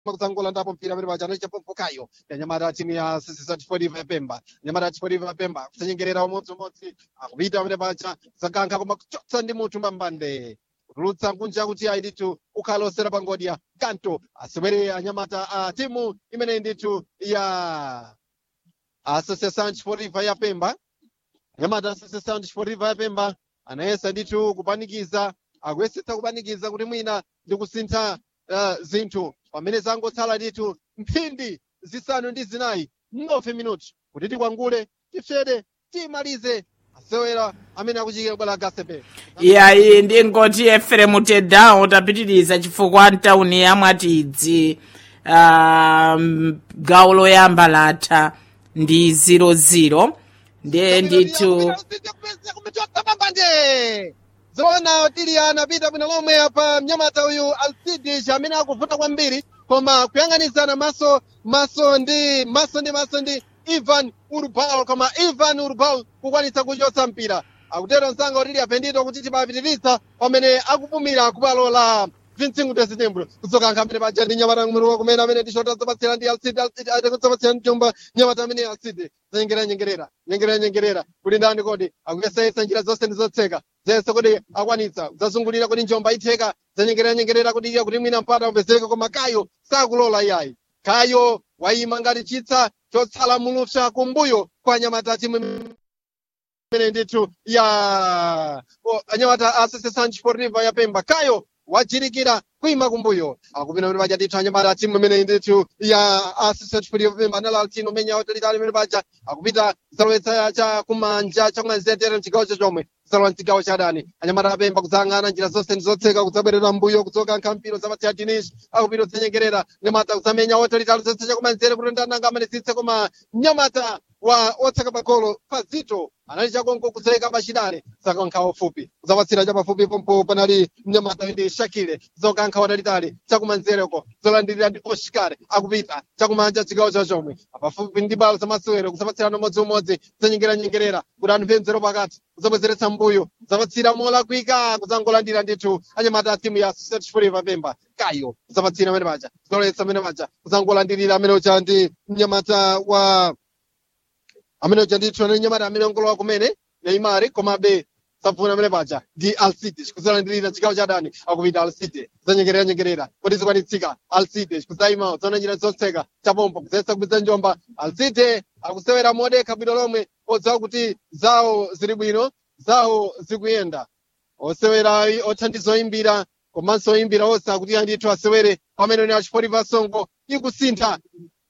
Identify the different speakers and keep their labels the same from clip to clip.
Speaker 1: kudzangola ndapo mpira amene paja anachapompokayo yanyamata timu ya sisisatifotiva yapemba nyamata atifotiva yapemba kusanyengerera umodzimodzi akupita amene paja zakankha koma kuchotsa ndi munthu mbambande kutulutsa kunja kuti ayi ndithu ukhala osera pangodya kanto asewere anyamata a timu imene ndithu ya associação desportiva ya pemba anyamata associação desportiva ya pemba anayesa ndithu kupanikiza akuyesetsa kupanikiza kuti mwina ndi kusintha uh, zinthu pamene zangotsala ndithu mphindi zisanu ndi zinayi mnofe minuti kuti tikwangule tifyede timalize asewera amene akuchikira bwala gasepe
Speaker 2: iyayi ndingoti eferemu tedawo tapitiriza chifukwa ntawuni ya mwatidzi um, gawo loyamba latha ndi 00 ndiye ndithu
Speaker 1: kumachotsa zoona tiliana pita bwino lomwe apa mnyamata uyu alcidish amene akuvuta kwambiri koma kuyang'anizana maso maso ndi maso ndi maso ndi ivan urbal koma ivan urbal kukwanitsa kuchotsa mpira akutero msanga utili apendito kuti timapitiriza pamene akupumira kubalo la vinsingu desitembro kuzokankha amene paja ndi nyamata mweruwa kumene amene ndishota zapatsira ndi alcid alcid atakuzapatsira mjomba nyamata amene alcid zanyengerera nyengerera nyengerera nyengerera kuti ndani kodi akuyesayesa njira zonse ndi zotseka zese kuti akwanitsa zazungulira kuti njomba itheka zanyengerera nyengerera kuti iya kuti mwina mpata upezeka koma kayo sakulola iyayi kayo wayima ngati chitsa chotsala mulupsa kumbuyo kwa nyamata timu imene ndithu ya o, anyamata association sportiva ya pemba kayo wajirikira kuima kumbuyo akupita pamene paja ndithu anyamata timu imene ndithu ya association sportiva ya pemba anala altino menya otalitali imene paja akupita kusalowetsa cha kumanja chakumanzere mchigawo chachomwe kusalowa mchigawo cha adani anyamata apemba kudzayang'ana njira zonse ndi zotseka kudzabwerera mbuyo kudzokankha mpira zapatsira dinish akupita kudzanyengerera nyamata kudzamenya otalitali zonse chakumanzere kuti ndananga amanesitse koma nyamata wa otseka pagolo pazito anali chakonko kudzaleka pachidale zakankha ofupi kudzapatsira chapafupi pompo panali mnyamata ndi shakile zokankha watalitali chakumanzereko zolandirira ndi oshikare akupita chakumanja chigawo chachomwe pafupi ndi balo zamasewero kudzapatsirana umodziumodzi kudzanyengeranyengerera kuti anthu penzero pakati kudzabwezeretsa mbuyo kudzapatsira molakwika kudzangolandira ndithu anyamata a timu ya setfuriva pemba kayo kudzapatsira amene paja kudzaloletsa amene paja kudzangolandirira amene ucha ndi mnyamata wa amene uja ndithu anali nyamata amene ongolowa kumene neimari komabe sapfuna amene paja ndi alcide kudzalandirira chigawo cha adani akupita alcide kudzanyengerera nyengerera kuti zikwanitsika alcide kudzayima zaona njira zotseka chapompo kudzayesa kupita njomba alcide akusewera modekha bwino lomwe odziwa kuti zawo zili bwino zawo zikuyenda osewera othandiza oyimbira komanso oyimbira onse akuti andithu asewere pamene ni achipoliva songo ikusintha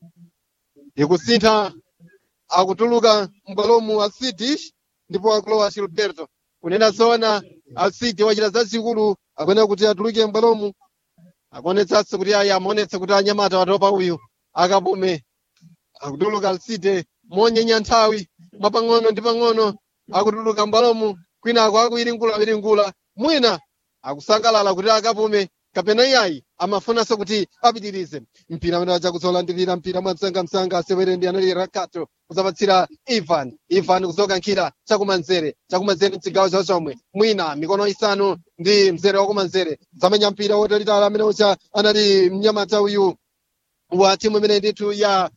Speaker 1: ikusintha akutuluka mbwalomu alcide ndipo akulowa gilberto kunena zoona alcide wachita zazikulu akuyenera kuti atuluke mbwalomu akuonetsanso kuti ayi amaonetsa kuti anyamata watopa uyu akapume akutuluka alcide monyenya nthawi mwapang'ono ndi pang'ono akutuluka mbwalomu kwinako akuiringula-iringula mwina akusangalala kuti akapume kapena iyayi amafunanso kuti apitirize mpira amene aja kuzolandirira mpira mwamsangamsanga asewere ndi anali rakato kuzapatsira ivan ivan kuzokankhira chakumanzere chakumanzere mchigawo chachomwe mwina mikono isanu ndi mzere wakumanzere zamenya mpira wotalitala amene ucha anali mnyamata uyu wa timu imene ndithu ya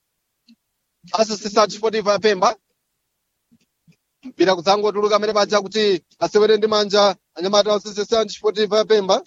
Speaker 1: association sportiva ya pemba mpira kudzangotuluka amene paja kuti asewere ndi manja anyamata a association sportiva ya pemba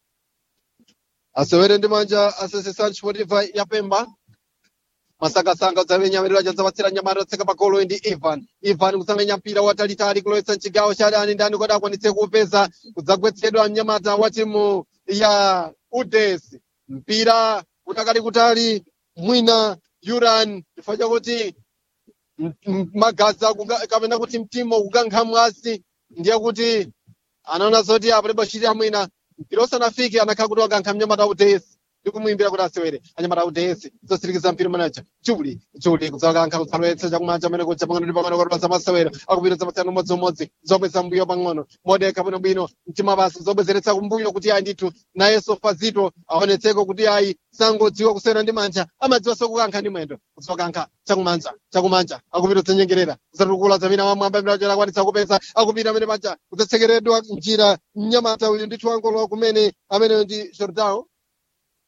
Speaker 1: asewere ndi manja association sportiva ya pemba masakasanga udzamenya amene paja zapatsira nyamata otseka pagolo ndi ivan ivan kudzamenya mpira watalitali kulowetsa mchigawo cha adani ndani kodi akwanitse kuupeza kudzagwetsedwa mnyamata wa timu ya uds mpira kutakali kutali mwina yuran chifukwa chakuti m- m- magazi akuga- kapena kuti mtima ukukankha mwasi ndiye kuti anaona zoti apo bashiri mwina mpira usanafike anakhala kuti wakankha mnyamata udesi ndikumuimbira kuti asewere anyamata udesi zosirikiza mpira manaja juli juli kudzakankha kutsalowetsa chakumanja amene kuja pang'ono ndi pang'ono kuti pasamasewera akupita zapatsana umodziumodzi zobweza mbuyo pang'ono modeka bwinobwino mtima basi zobwezeretsa kumbuyo kuti ayi ndithu nayenso fazito aonetseko kuti ayi sangodziwa kusewera ndi manja amadziwanso kukankha ndi mwendo kuzokankha chakumanja chakumanja akupita kutsenyengerera kusatukula zamina wamwamba imene akwanitsa kupeza akupita amene paja kudzatsekeredwa njira mnyamata uyu ndithu wangolowa kumene amene ndi jordao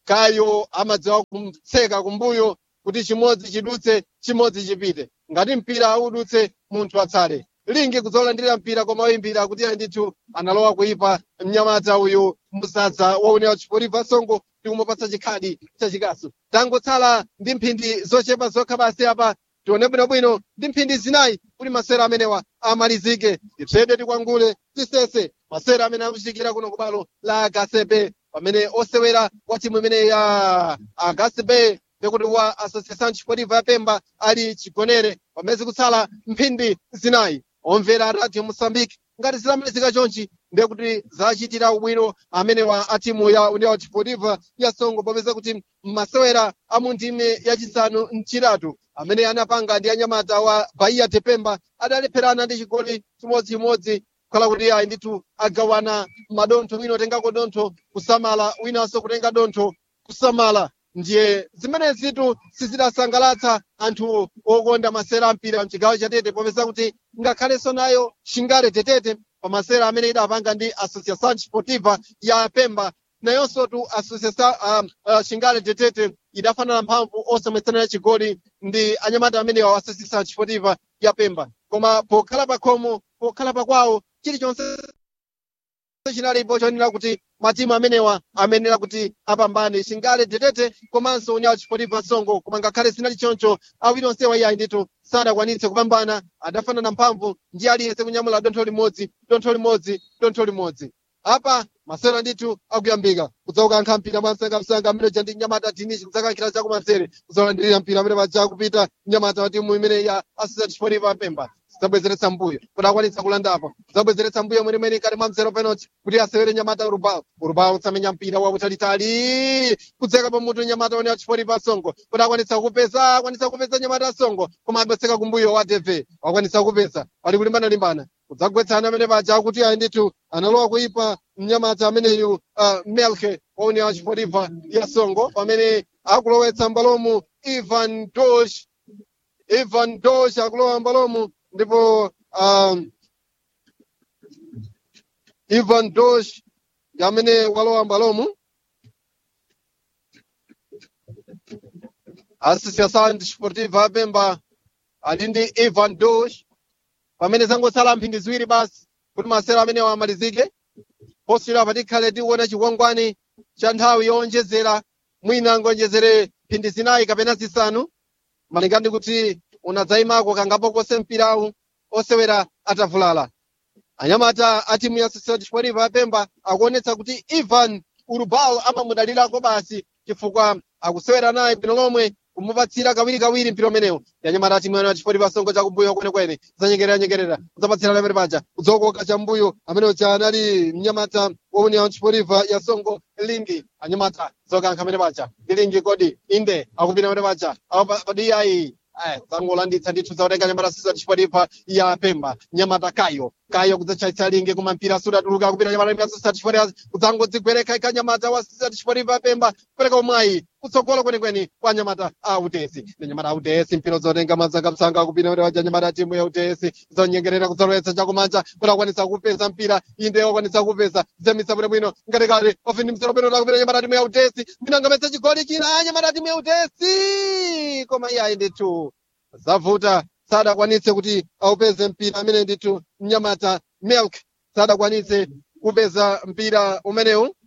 Speaker 1: kayo amadziwa kumtseka kumbuyo kuti chimodzi chidutse chimodzi chipite ngati mpira udutse munthu atsale lingi kudzolandira mpira koma oyimbira kuti ayi ndithu analowa kuipa mnyamata uyu msadza waonera chipoliva songo tikumupatsa chikhadi chachikasu tangotsala ndi mphindi zochepa zokha basi apa tione bwinobwino ndi mphindi zinayi kuti masera amenewa amalizike tipsede tikwangule tisese masera amene akuchitikira kuno kubalo la agasepe pamene osewera wa timu imene ya agasepe pekuti wa association chipoliva ya pemba ali chigonere pamene zikutsala mphindi zinayi omvera radio mosambike ngati zilamalizika chonchi ndiye kuti zachitira ubwino amenewa a timu ya union chipoliva ya songo popeza kuti masewera a mu ndime yachisanu mchitatu amene anapanga ndi anyamata wa bahia tepemba adalepherana ndi chigoli chimodzimodzi kukhala kuti ayi ndithu agawana madontho wina otengako dontho kusamala winanso kutenga dontho kusamala ndiye zimenezitu sizidasangalatsa anthu okonda masera ampira mchigawo cha tete popeza kuti ngakhalenso nayo shingale tetete pa masera amene idapanga ndi associação sportiva ya pemba nayonso tu associação uh, uh, shingale tetete idafanana mphamvu osamwetsanira chigoli ndi anyamata amene wa associação sportiva ya pemba koma pokhala pakhomo pokhala pakwawo chilichonse chinalipo chonena kuti matimu amenewa amenera kuti apambane shingale tetete komanso união chipoliva songo koma ngakhale zinali choncho awiri onsewa iyayi ndithu sadakwanitse kupambana adafanana mphamvu ndi aliyense kunyamula dontho limodzi dontho limodzi dontho limodzi apa masera ndithu akuyambika kudzaukankha mpira mwansangamsanga amene ja ndi nyamata tinichi kudzakankhira chakumanzere kudzalandirira mpira amene paja kupita nyamata wa timu imene ya association chipoliva pemba zabwezeretsa mbuyo kuti akwanitsa kulandapo zabwezeretsa mbuyo mwenemwene kati mwa mzero penalty kuti asewere nyamata urubao urubao utsamenya mpira wakutalitali kudzeka pamutu nyamata one achipolipa songo kuti akwanitsa kupeza akwanitsa kupeza nyamata songo koma abweseka kumbuyo wa tv wakwanitsa kupeza ali kulimbana-limbana kudzagwetsana amene paja akuti ayi ndithu analowa kuipa mnyamata ameneyu uh, melke waone achipolipa ya songo pamene akulowetsa mbalomu ivan dosh ivan dosh akulowa mbalomu ndipo um, ivan dosh amene walowa mbalomu associação desportiva apemba ali ndi ivan dosh pamene zangotsala mphindi ziwiri basi kuti masera amenewa amalizike posiyira patikhale tiwona chikwangwani cha nthawi yowonjezera mwina ngonjezere mphindi zinayi kapena zisanu malinga ndi kuti unadzayimako kangapo kose mpirawu osewera atavulala anyamata a timu ya society sportiva yapemba akuonetsa kuti ivan urubao amamudalirako basi chifukwa akusewera naye bwino lomwe kumupatsira kawirikawiri mpira umenewu yanyamata a timu ya chipoliva songo chakumbuyo kwenekwene kudzanyengerera-nyengerera kudzapatsirana amene paja kudzokoka chambuyo amene uja anali mnyamata wauni ya chipoliva ya songo lingi anyamata zokankha amene paja ndi lingi kodi inde akupita amene paja padiyayi dzangolanditsa ndithu zakutenga nyamata sisa chipoliva ya pemba nyamata kayo kayo kudzachayitsa lingi koma mpira sudatuluka kupita nyamata ya sisa chipoliva kudzangodzigwereka ika nyamata wa sisa chipoliva ya pemba kupereka umwayi kutsogolo kwenikweni kwa nyamata a utesi ndi nyamata a utesi mpira zotenga mazangamsanga kupita kuti waja nyamata timu ya utesi zonyengerera kudzalowetsa chakumanja kuti akwanitsa kupeza mpira inde wakwanitsa kupeza zemisa bwinobwino ngatikati ofini msero peno takupita nyamata timu ya utesi minangametsa chigoli china nyamata timu ya utesi koma iyayi ndithu zavuta sadakwanitse kuti aupeze mpira amene ndithu mnyamata milk sadakwanitse kupeza mpira umenewu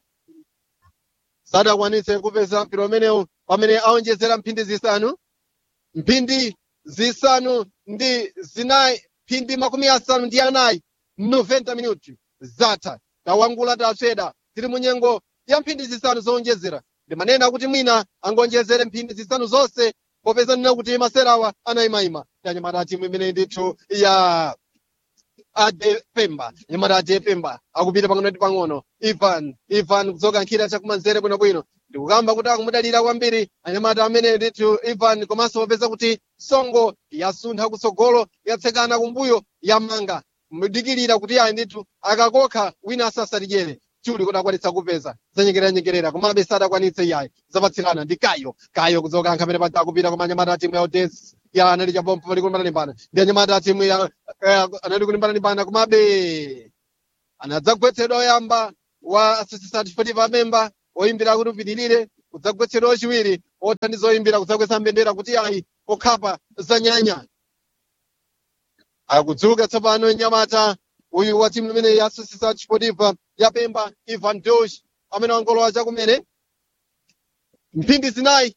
Speaker 1: sadakwanitse kupeza mpira umenewu pamene aonjezera mphindi zisanu mphindi zisanu ndi zinayi mphindi makumi asanu ndi anayi 90 minuti zatha tawangula tasweda tili munyengo ya mphindi zisanu zowonjezera ndimanena kuti mwina angonjezere mphindi zisanu zonse popeza nina kuti maserawa anayimayima yanyamata timu imene ndithu ya ade pemba nyamata ade pemba akupita pang'ono ndi pang'ono ivan ivan kudzoka nkhira chakumanzere bwinobwino ndikukamba kuti akumudalira kwambiri anyamata amene ndithu ivan komanso popeza kuti songo yasuntha kutsogolo yatsekana kumbuyo yamanga mudikirira kuti ayi ndithu akakokha wina asasatidyere chuli kuti akwanitsa kupeza zanyengerera-nyengerera komabe sadakwanitse iyayi zapatsirana ndi kayo kayo kudzoka nkhamene paja akupita koma anyamata a timu ya odesi ya anali chabompo pali kulimbana-limbana ndi anyamata a timu ya eh, anali kulimbana-limbana komabe anadzagwetsedwa oyamba wa associated sportive amemba oyimbira kuti upitirire kudzagwetsedwa chiwiri othandiza oyimbira kudzagwetsa mbendera kuti ayi okhapa zanyanya akudzuka tsopano nyamata uyu wa timu imene yasusisa chipotipa yapemba ivan dosh amene wangolowa chakumene mphindi zinayi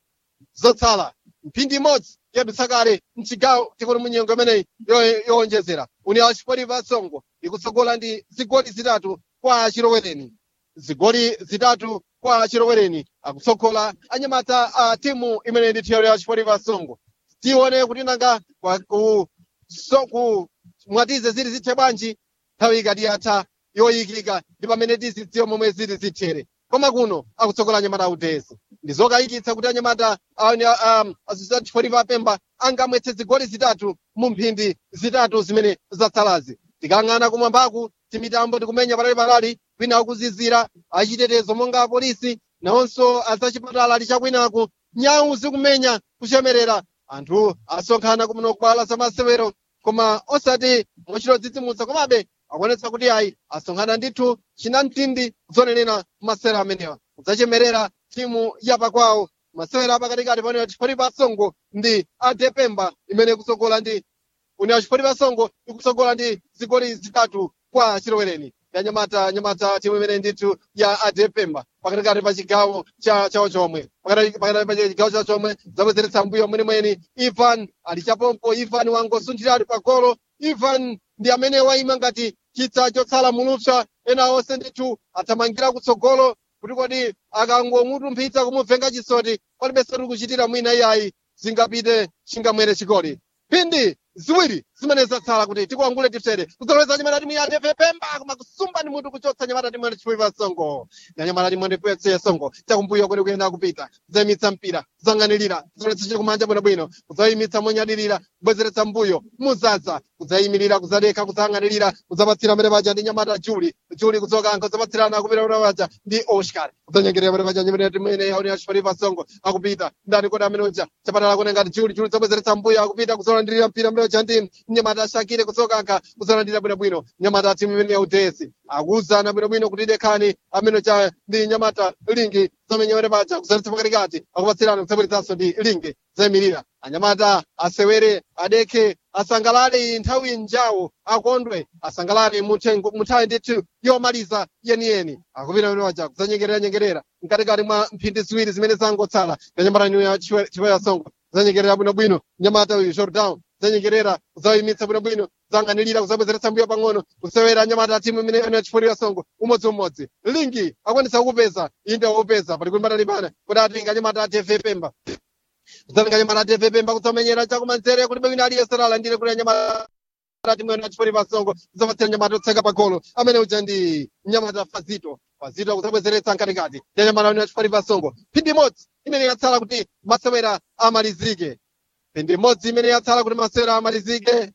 Speaker 1: zotsala mphindi imodzi yadutsa kale mchigawo tikuti munyengo imeneyi yo- yowonjezera uni achipotipa songo ikutsogola ndi zigoli zitatu kwa chilowereni zigoli zitatu kwa chilowereni akutsogola anyamata a timu imene ndi thero ya chipotipa songo tione kuti nanga kwa- ku so ku mwatize zili zithe bwanji nthawi ikati yatha yoyikika ndi pamene tizidziwa momwe zili zithere koma kuno akutsogola anyamata autezi ndi zokayikitsa kuti anyamata asosiyatifotipa apemba angamwetse zigoli zitatu mu mphindi zitatu zimene zatsalazi tikang'ana kumwambaku timitambo tikumenya patali-patali kwina akuzizira achitetezo monga apolisi nawonso azachipatala ali chakwinaku nyau zikumenya kuchemerera anthu asonkhana kumene kubwala zamasewero koma osati mochitodzitsimutsa komabe akuonetsa kuti ayi asonkhana ndithu chinamtindi zonenera masewero amenewa kudzachemerera timu yapakwawo masewero apakatikati pano chifukwa pasongo ndi adepemba imene ikutsogola ndi uni achifukwa pasongo ikutsogola ndi zigoli zitatu kwa chilowereni yanyamata nyamata timu imene ndithu ya adepemba pakatikati pa chigawo cha chawo chomwe pakati pakati pa chigawo chawo chomwe zabwezeretsa mbuyo mwenimweni ivan ali chapompo ivan wangosunthira ali pagolo ivan ndi amene wayima ngati chitsa chotsala mulupsa ena onse ndithu athamangira kutsogolo kuti kodi akangomutumphitsa kumubvenga chisoti palibe soti kuchitira mwina iyayi zingapite chingamwere chigoli phindi ziwiri zimene zatsala kuti tikuangule tifere kudzaloweza nyamata timu ya pemba koma kusumba ndi mutu kuchotsa nyamata timu ya chipoipa songo na nyamata timu ya songo chakumbuyo kuti kuyenda kupita kudzayimitsa mpira kudzang'anirira kudzalowetsa chakumanja bwinobwino kudzayimitsa monyadirira kubwezeretsa mbuyo muzaza kudzayimirira kudzadekha kudzayang'anirira kudzapatsira mbere paja ndi nyamata juli juli kudzokankha kudzapatsirana kupita mbere paja ndi oscar kudzanyengerera mbere paja nyamata timu imene ya chipoipa songo akupita ndani kodi amene uja chapatala kuone ngati juli juli kudzabwezeretsa mbuyo akupita kudzolandirira mpira mbere paja ndi nyamata ashakire kudzokankha kudzolandira bwinobwino nyamata timu imene ya udesi akuwuzana bwinobwino kuti dekhani amene cha ndi nyamata lingi zamenyewere paja kuzaletsa pakatikati akupatsirana kudzabweretsanso ndi lingi zayimirira anyamata asewere adekhe asangalale nthawi njawo akondwe asangalale muthengo muthawi ndithu yomaliza yeniyeni akupita pamene paja kudzanyengerera nyengerera mkatikati mwa mphindi ziwiri zimene zangotsala ya nyamata inu ya chipoya songo kudzanyengerera bwinobwino nyamata uyu jordan kudzanyengerera kudzayimitsa bwinobwino kudzang'anirira kudzabwezeretsa mbuyo pang'ono kusewera nyamata timu imene ine chipoya songo umodziumodzi lingi akwanitsa kukupeza inde wakupeza pali kulimbana kuti atenga nyamata atv pemba kudzatenga nyamata atv pemba kudzamenyera chakumanzere kuti bwino aliyense alandire kuti nyamata timu ine chipoya songo kudzapatsira nyamata otseka pagolo amene uja ndi nyamata fazito fazito kudzabwezeretsa mkatikati ya nyamata ine chipoya songo phindi imodzi imene yatsala kuti masewera amalizike phindi imodzi imene yatsala kuti masewera amalizike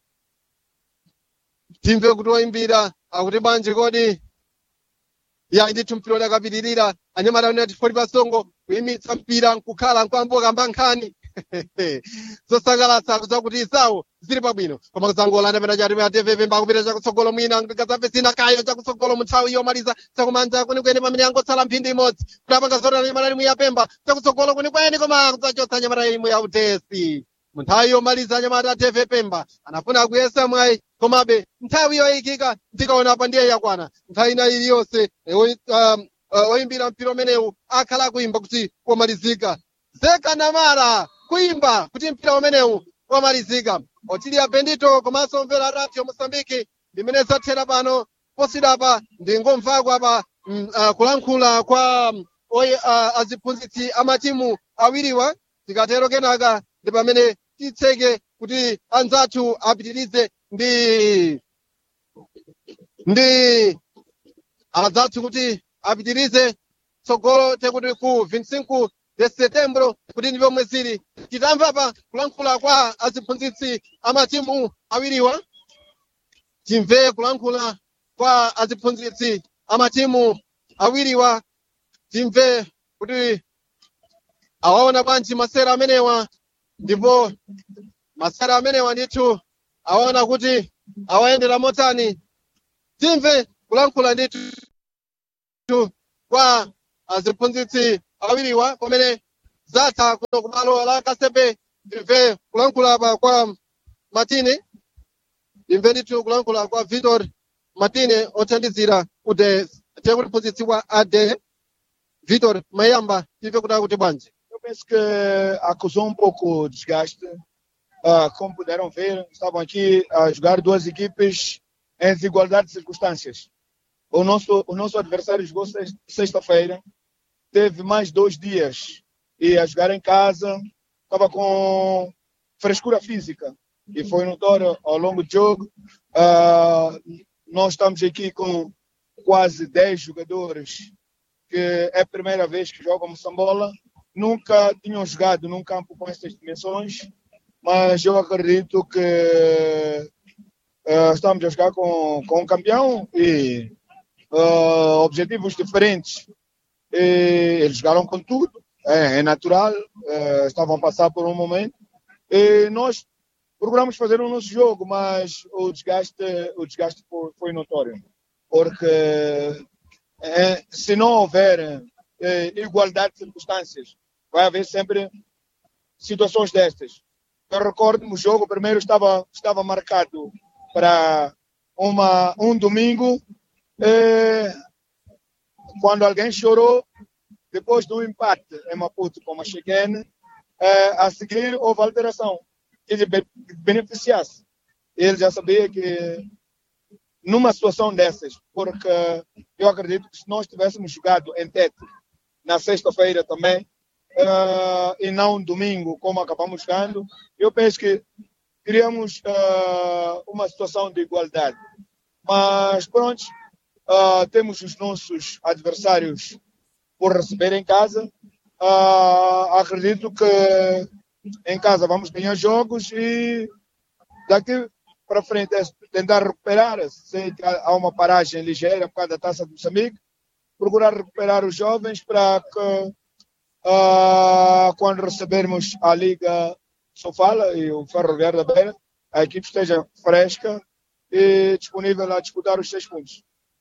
Speaker 1: timve kuti oyimbira akuti bwanji kodi ya ndithu mpira udakapitirira anyamata unati foti pasongo kuyimitsa mpira nkukhala nkwamboka mbankhani zosangalatsa kudzakuti zawo zili pabwino koma kudzangolanda pena chati pa tv pemba kupita chakutsogolo mwina ngadzamve zina kayo chakutsogolo muthawi yomaliza chakumanja kwenikweni pamene yangotsala mphindi imodzi kuti apanga zotana nyamata imwe ya pemba chakutsogolo kwenikweni koma kudzachotsa nyamata imwe ya utesi munthawi yomaliza anyamata a tv pemba anafuna kuyesa mwayi komabe nthawi yoyikika ndikaona pa ndiye yakwana nthawi ina iliyonse eh, oyi- um, uh, oyimbira mpira umenewu akhala akuyimba kuti wamalizika zeka namara kuyimba kuti mpira umenewu wamalizika otilia bendito komanso mvera radio mosambiki limene zathera pano posidapa ndingomvako apa mm, uh, kulankhula kwa um, oyi, uh, aziphunzitsi amatimu awiriwa tikatero kenaka ndi pamene titseke kuti anzathu apitirize ndi ndi anzathu kuti apitirize tsogolo tekuti ku 25 de setembro kuti ndi pomwe zili titamva pa kulankhula kwa aziphunzitsi amatimu awiriwa timve kulankhula kwa aziphunzitsi amatimu awiriwa timve kuti awaona bwanji masera amenewa ndipo masera amenewa ndithu awaona kuti awayendera motani timve kulankhula ndithu kwa aziphunzitsi awiriwa pamene zatha kuno kumalo la kasepe timve kulankhula apa kwa matine timve ndithu kulankhula kwa victor matine othandizira ude tekuti mphunzitsi wa ade victor mayamba timve kuti akuti bwanji
Speaker 3: Eu penso que acusou um pouco o desgaste. Ah, como puderam ver, estavam aqui a jogar duas equipes em desigualdade de circunstâncias. O nosso, o nosso adversário jogou sex- sexta-feira, teve mais dois dias e a jogar em casa, estava com frescura física e foi notório ao longo do jogo. Ah, nós estamos aqui com quase 10 jogadores que é a primeira vez que jogam Moçambola nunca tinham jogado num campo com essas dimensões, mas eu acredito que eh, estamos a jogar com, com um campeão e eh, objetivos diferentes. E eles jogaram com tudo, é, é natural, eh, estavam a passar por um momento. E nós procuramos fazer o nosso jogo, mas o desgaste, o desgaste foi, foi notório. Porque eh, se não houver eh, igualdade de circunstâncias, vai haver sempre situações destas. Eu recordo-me, o jogo primeiro estava, estava marcado para uma, um domingo, eh, quando alguém chorou, depois do empate em Maputo com a Chequene, eh, a seguir houve alteração que lhe be- beneficiasse. Ele já sabia que numa situação dessas, porque eu acredito que se nós tivéssemos jogado em Tete na sexta-feira também, eh, e não domingo, como acabamos jogando, eu penso que teríamos eh, uma situação de igualdade. Mas pronto, eh, temos os nossos adversários por receber em casa. Ah, acredito que em casa vamos ganhar jogos e daqui para frente é tentar recuperar. Sei que há há uma paragem ligeira por causa da taça de Moçambique. Procurar recuperar os jovens para que ah, quando recebermos a Liga Sofala e o Ferroviário da Beira, a equipe esteja fresca e disponível a disputar os seis pontos.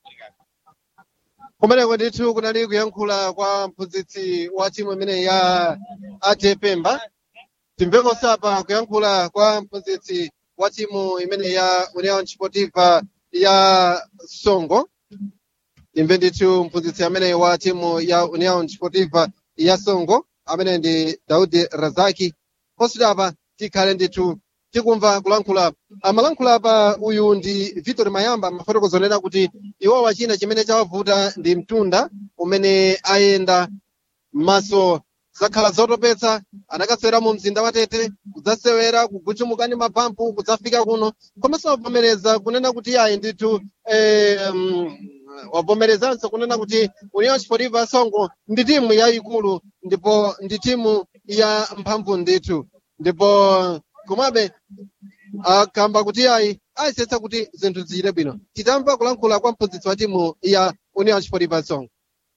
Speaker 1: kumeneko ndithu kunali kuyankhula kwa mphunzitsi wa timu imene ya ade pemba timvekonso apa kuyankhula kwa mphunzitsi wa timu imene ya união sportiva ya songo timve ndithu mphunzitsi amene wa timu ya união sportiva ya songo amene ndi daudi razaki posita apa tikhale ndithu tikumva kulankhula amalankhula apa uyu ndi victor mayamba mafotokozonena kuti iwowa china chimene chawavuta ndi mtunda umene ayenda maso zakhala zotopetsa anakasewera mu mzinda wa tete kudzasewera kuguchumukani mapampu kudzafika kuno komanso wavomereza kunena kuti ayi ndithu eh, um, wavomerezanso kunena kuti união sportiva ya songo ndi timu yayikulu ndipo ndi timu ya mphamvu ndithu ndipo komabe akamba kuti ayi ayisetsa kuti zinthu ziyire bwino titamva kulankhula kwa mphunzitsi wa timu ya união sportiva ya songo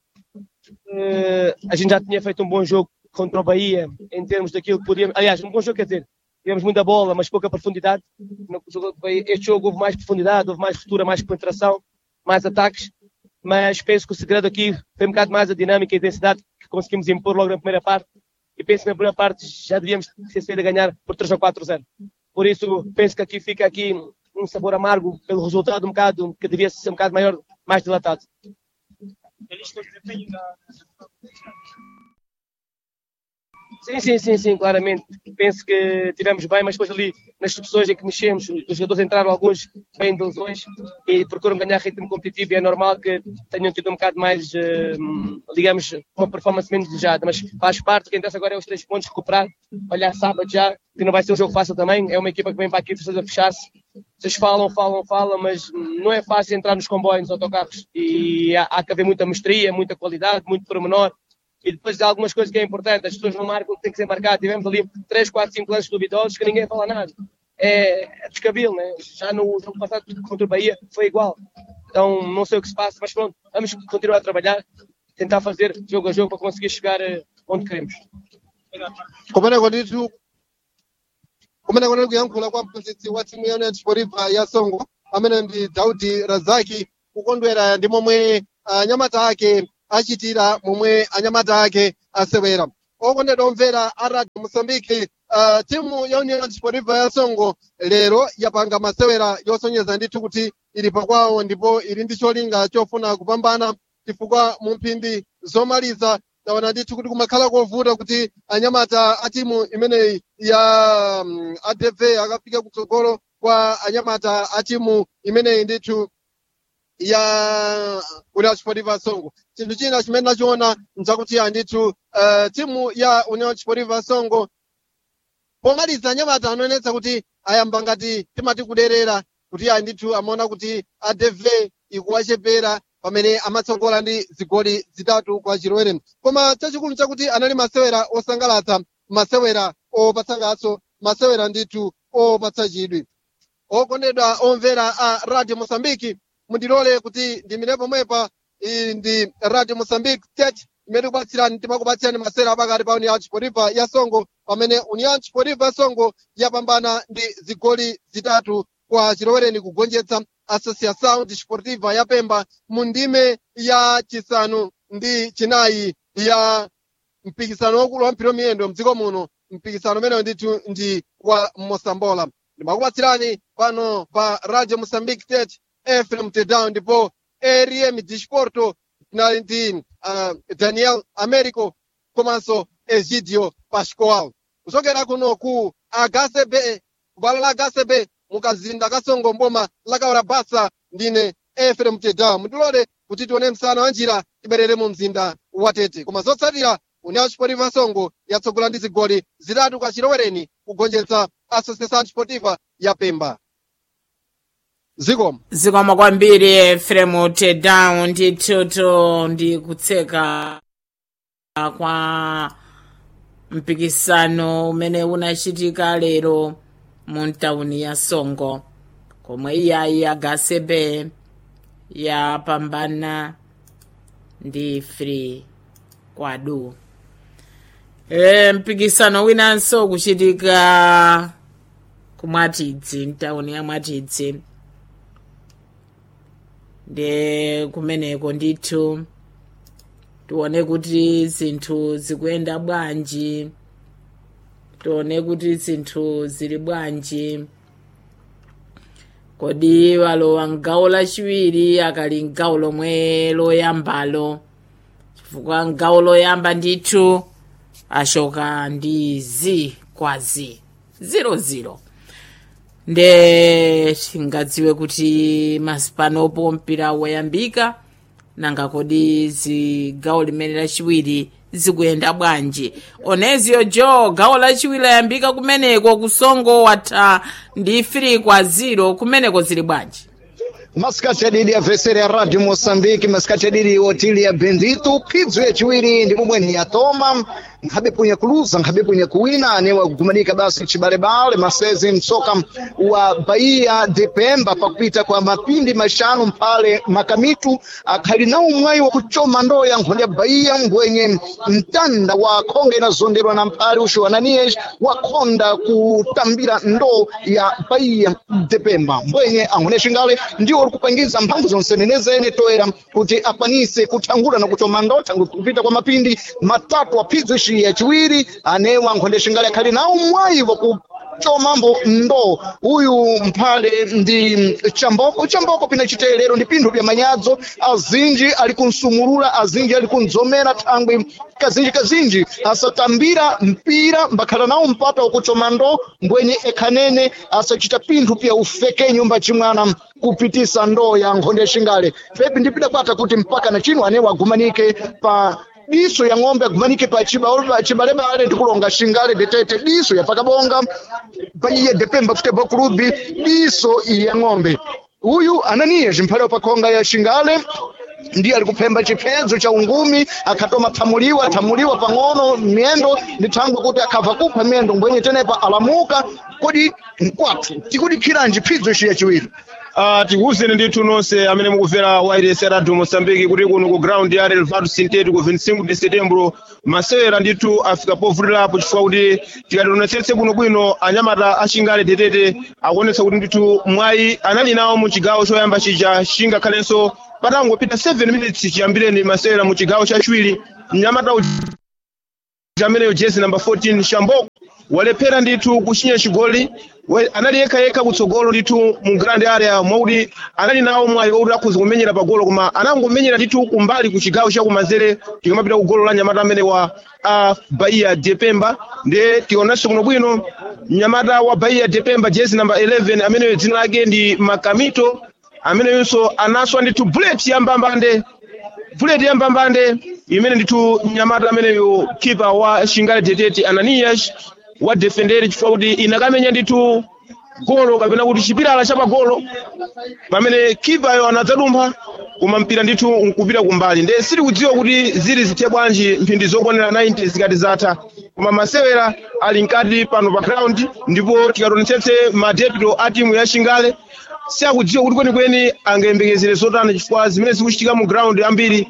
Speaker 4: Eh, a gente já tinha feito um bom jogo contra o Bahia em termos daquilo que podíamos. Aliás, um bom jogo, quer dizer, tivemos muita bola, mas pouca profundidade. No jogo do Bahia, Este jogo houve mais profundidade, houve mais ruptura, mais penetração, mais ataques. Mas penso que o segredo aqui foi um bocado mais a dinâmica e a intensidade que conseguimos impor logo na primeira parte. E penso que na primeira parte já devíamos ter saído a ganhar por 3 ou 4-0. Por isso, penso que aqui fica aqui um sabor amargo pelo resultado um bocado que devia ser um bocado maior, mais dilatado. Sim, sim, sim, sim, claramente. Penso que tivemos bem, mas depois ali nas substituições em que mexemos, os jogadores entraram alguns bem de lesões e procuram ganhar ritmo competitivo e é normal que tenham tido um bocado mais, eh, digamos, uma performance menos desejada, mas faz parte, o que interessa agora é os três pontos, recuperar, olhar sábado já, que não vai ser um jogo fácil também, é uma equipa que vem para aqui precisa fechar-se, vocês falam, falam, falam, mas não é fácil entrar nos comboios, nos autocarros e há, há que haver muita mestria, muita qualidade, muito pormenor e depois há algumas coisas que é importante, as pessoas não marcam o que tem que ser marcado. Tivemos ali 3, 4, 5 lances duvidosos que ninguém fala nada. É, é descabilo, né? Já no jogo passado contra o Bahia foi igual. Então não sei o que se passa, mas pronto, vamos continuar a trabalhar, tentar fazer jogo a jogo para conseguir chegar eh, onde queremos.
Speaker 1: kumeneko ndithu kumeneko ndiri kuyankhula kwa mphunzitsi wa timu ya union sportiva ya songo amene ndi daudi razaki kukondwera ndi momwe anyamata ake achitira momwe anyamata ake asewera okondedwa omvera a radio mosambiki uh, timu ya union sportiva ya songo lero yapanga masewera yosonyeza ndithu kuti ili pakwawo ndipo ili ndi cholinga chofuna kupambana chifukwa mu mphindi zomaliza taona ndithu kuti kumakhala kovuta kuti anyamata a timu imeneyi ya um, adv akafika kutsogolo kwa anyamata a timu imeneyi ndithu ya union sportiva songo chinthu china chimene nachiona nchakuti andithu uh, timu ya union sportiva songo pomaliza anyamata anoonetsa kuti ayamba ngati timati kuderera kuti andithu amaona kuti adv ikuwachepera pamene amatsogola ndi zigoli zitatu kwa chirowere koma chachikulu chakuti anali masewera osangalatsa masewera opatsa ngaso masewera ndithu opatsa chidwi okondedwa omvera a radio mosambiki mundilole kuti ndimire pomwepa iyi ndi radio mosambiki state imene tikupatsirani timakupatsirani masewera apakati pa union sportiva ya songo pamene union sportiva ya songo yapambana ndi zigoli zitatu kwa chilowereni kugonjetsa associação desportiva ya pemba mu ndime ya chisanu ndi chinayi ya mpikisano wakulu wa mpira miyendo mdziko muno mpikisano umenewo ndithu ndi wa mosambola ndimakupatsirani pano pa radio mosambiki state fm tedown ndipo arm disporto tinali ndi uh, daniel americo komanso egidio pascoal kuchokera kuno ku agasebe kubala la agasebe mukazinda kasongo mboma lakaora basa ndine efrem tedown mundilole kuti tione msana wa njira tiberere mu mzinda wa tete koma zotsatira union sportiva songo yatsogola ndi zigoli zitatu kwa chilowereni kugonjetsa associação sportiva ya pemba zikomo
Speaker 2: zikomo kwambiri efremu tedown ndithutu ndi kutseka kwa mpikisano umene unachitika lero mu ntawuni ya songo komwe iyayi agasebe yapambana ndi free kwadu e, mpikisano winanso kuchitika kumwatidzi mtawuni ya mwatidzi ndi kumeneko ndithu tione kuti zinthu zikuyenda bwanji tione kuti zinthu zili bwanji kodi walowa mgawo lachiwiri akali mgawo lomwe loyambalo chifukwa mgawo loyamba ndithu ashoka ndi z kwa z 00 nde tingadziwe kuti masipanopo mpira wayambika nanga kodi zigawo limene lachiwiri zikuyenda bwanji onezio jo gawo lachiwiri layambika kumeneko kusongo watha ndi 3 kwa 0 kumeneko zili bwanji
Speaker 5: masikati adidi avesere ya radio moçambique masikati adidi otili ya bendito phidzo yaciwiri ndi momweni yatoma nkhabe punye kuluza nkhabe punye kuwina anewa kugumanika basi chibalebale masezi msoka wa bahia de pemba pakupita kwa mapindi maxanu mphale makamitu akhali nawo mwayi wakuchoma ndoo ya nkhonde ya bahia mbwenye mtanda wa khonga inazonderwa na mphale usho ananias wakhonda kutambira ndoo ya bahia de pemba mbwenye ankhone xingale ndiwo uri kupangiza mphamvu zonse nenezene toera kuti akwanise kuthangula na kuchoma ndoo tangu kupita kwa mapindi matatu aphidzo ici yaciwiri anewa nkhonde xingale akhali nawo mwayi waku chomambo ndo uyu mphale ndi chamboko chamboko pina chitelero ndi pinthu pya manyadzo azinji ali kunsumulula azinji ali kunzomera thangwi kazinji kazinji asatambira mpira mbakhala nawo mpata wakuchoma ndo mbwenye ekhanene asachita pinthu pya ufekenyo mbacimwana kupitisa ndoo ya nkhonde xingale pepi ndipidakwata kuti mpaka na chino anewa agumanike pa diso ya ng'ombe agumanike pa chiba- chibalebale ndikulonga xingale detete diso ya pakabonga paiye depemba futebol club diso ya ng'ombe uyu ananiye zimphale pakhonga ya xingale ndiye ali kuphemba chiphedzo cha ungumi akhatoma thamuliwa thamuliwa pang'ono miyendo ndi thangwe kuti akhabva kupha miyendo mbwenye tenepa alamuka kodi nkwathu tikudikhiranji phidzo ici yaciwiri
Speaker 6: Uh, tikuwuzeni ndithu nonse amene mukumvera wireless ya radio mosambiki kuti kuno ku ground ya relvado sintetic ku 25 de setembro masewera ndithu afika povutirapo chifukwa kuti tikationetsetse bwinobwino anyamata achingale tetete akuonetsa kuti ndithu mwayi anali nawo mu chigawo choyamba chija chingakhalenso patangopita 7 minutes chiyambireni masewera mu chigawo chachiwiri mnyamata uja ameneyo jezi namba 14 shamboko walephera ndithu kuchinya chigoli We- anali yekhayekha kutsogolo ndithu mu grand area mwakuti anali nawo mwayi wakuti akhuza kumenyera pagolo koma anangomenyera ndithu kumbali ku chigawo chakumanzere tikamapita ku golo la nyamata amene wa a bahia depemba ndiye tionanso kuno bwino mnyamata wa bahia depemba jezi namba 11 ameneyo dzina lake ndi makamito ameneyonso anaswa ndithu bullet yambambande bullet yambambande imene ndithu mnyamata ameneyo kipa wa shingale detete ananias wa defendere chifukwa kuti inakamenya ndithu golo kapena kuti chipilala cha pagolo pamene kipayo anadzadumpha koma mpira ndithu nkupita kumbali nde sitikudziwa kuti zili zithe bwanji mphindi zokwanira 90 zikati zatha koma masewera ali mkati pano pa ground ndipo tikatonetsetse madepito a timu ya shingale siakudziwa kuti kwenikweni angayembekezere zotani chifukwa zimene zikuchitika mu ground ambiri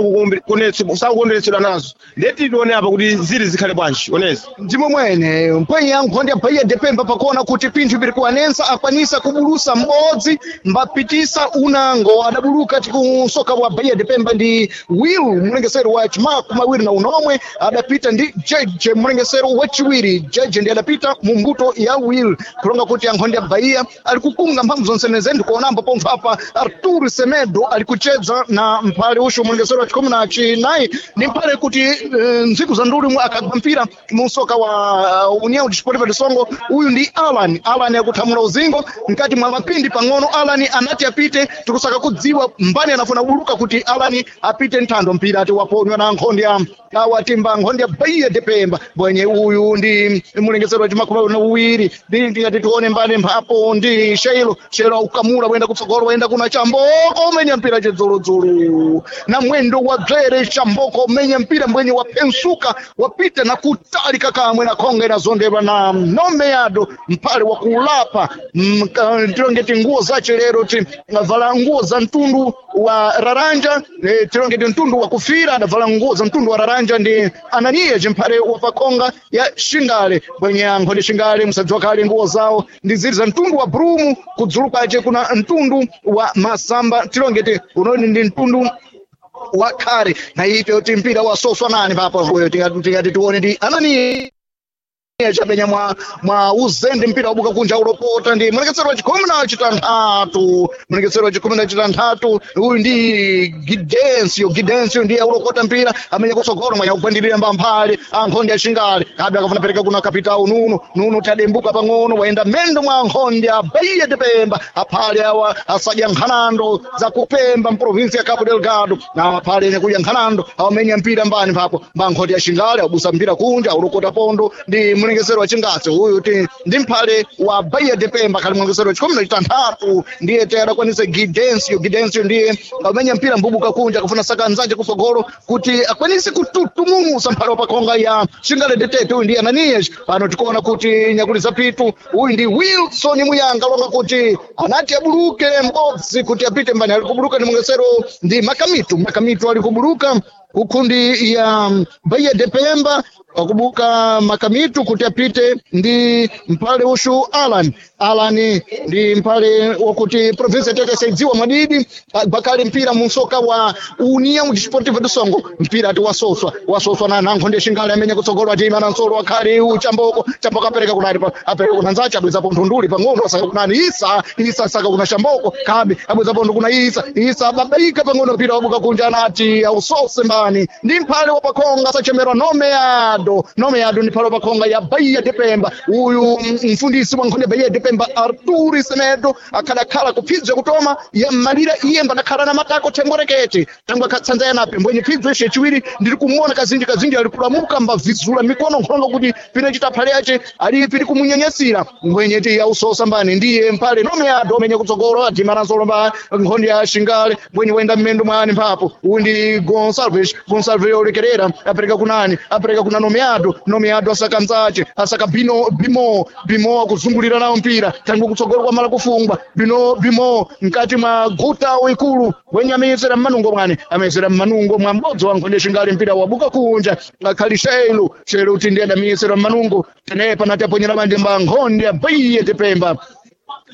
Speaker 6: sakukondweretsedwa nazo ndeti tione apa kuti zili zikhale bwanji onezi
Speaker 5: ndimo mwene mpwenyi ya nkhondi ya bhaiya depemba pakuona kuti pinthu piri kuwanensa akwanisa kubulusa m'bodzi mbapitisa unango adabuluka tikusoka wa bhaiya depemba ndi will mlengesero wa chimaku mawiri na unomwe adapita ndi jeje mlengesero wachiwiri jeje ndi adapita mu mbuto ya will kulonga kuti ankhondi ya bhaiya ali kukunga mphamvu zonseneze ndikuonambo pompho apa artur semedo ali kuchedza na mphale usho mlengesero wa chikhumi na chinayi ni mphale kuti eh, ntsiku za nduli akagwa mpira musoka wa uh, união desportiva de songo uyu ndi alan alan akuthamula uzingo mkati mwa mapindi pang'ono alan anati apite tikusaka kudziwa mbani anafuna buluka kuti alan apite nthando mpira ati waponywa na nkhondi ya awatimba nkhondi ya baiya depemba bwenye uyu ndi mulengesero wa chimakumi na uwiri ndi ndingati tione mbani mphapo ndi sheilo sheilo ukamula wenda kutsogolo wenda kuna chamboko umenya mpira chidzuludzulu na mwendo wa dzere chamboko umenya mpira mbwenye wapensuka wapita na kutalika kamwe na khonga inazondedwa na nomeyado mpale wa kulapa Mm, ka- tilongeti nguo zace lero ti avala nguo za mtundu wa raranja eh, tilongeti mtundu wa kufira adavala nguo za mtundu wa raranja ndi ananiya cimphale wa pakhonga ya shingale bwenye ankhonde shingale musadziwa kale nguo zawo ndi ziri za mtundu wa brumu kudzulu kwace kuna mtundu wa masamba tilongeti unoni ndi mtundu wa khare na ipyo ti mpira wasoswa nani papo uyo tingati tingati tione ndi anani chapenya mwa mwa uzende mpira wabuka kunja ulopota ndi mulekesero wa chikhumi na chitanthatu mulekesero wa chikhumi na chitanthatu uyu ndi gidensio gidensio ndiye ulokota mpira amenya kutsogolo mwanya kugwandirira mbamphale ankhondi achingali kabe akafuna pereka kuna kapitawu nuno nuno tadembuka pang'ono wayenda mendo mwa ankhondi a baiya depemba aphale awa asadya nkhanando za kupemba mprovinsi ya cabo delgado na aphale ene kudya nkhanando awamenya mpira mbani papo mbankhondi achingali abusa mpira kunja ulokota pondo ndi mlengesero wa chingatsi uyu ti ndi mphale wa baiya depemba khali mlengesero wa chikhumi na chitanthatu ndiye te adakwanise gidensio gidensio ndiye amenya mpira mbubuka kunja akufuna saka nzanje kutsogolo kuti akwanise kututumusa mphale wa pakhonga ya shingale detete uyu ndi ananias pano tikuona kuti nyakuliza pitu uyu ndi wilson muyanga longa kuti anati abuluke m'bodzi kuti apite mbani ali kubuluka ndi mlengesero ndi makamitu makamitu ali kubuluka kukhundi ya baiya depemba wakubuka makamitu kuti apite ndi mphale ushu alan alan ndi mphale wakuti provinsi yatete saidziwa mwadidi bakali mpira munsoka wa união desportiva do songo mpira ati wasoswa wasoswa na nankhondi shingale amenya kutsogolo ati imana nsolo wakhali u chamboko chamboko apereka kunani pa- apereka kuna nzace abwezapo nthunduli pang'ono asaka kunani isa isa saka kuna shamboko kabe abwezapo ndu kuna isa isa babaika pang'ono mpira wabuka kunja anati ausose mbani ndi mphale wa pakhonga sachemerwa nomeado nomeado ndi mphale wa pakhonga ya baiya depemba uyu mm, mfundisi wa nkhonde baiya depemba arturi semedo akhadakhala kuphidzwa kutoma ya malira iye mbadakhala na matako thengorekete tangu akhatsanza yanape mbwenye phidzwa ishe chiwiri ndiri kumuona kazinji kazinji ali kulamuka mbavizula mikono nkhonga kuti pine chitaphale yace ali piri kumunyanyasira mbwenye ti ausosa mbani ndiye mphale nomeado amenye kutsogolo adimananso lomba nkhondi ya shingale mbwenye wenda mmendo mwani mphapo uyu ndi gonsalves gonsalves olekerera apereka kunani apereka kuna nomeado nomeado asaka mzace asaka bino bimo bimo akuzungulira nawo mpira tangu kutsogolo kwamala kufungwa bino bimo mkati mwa guta ikulu wenye ameyesera mmanungo mwani ameyesera mmanungo mwa m'bodzi wa nkhonde shingali mpira wabuka kunja akhali shelo shelo kuti ndiye adamiyesera mmanungo tenepa nati aponyera manje mba nkhonde abaiye tepemba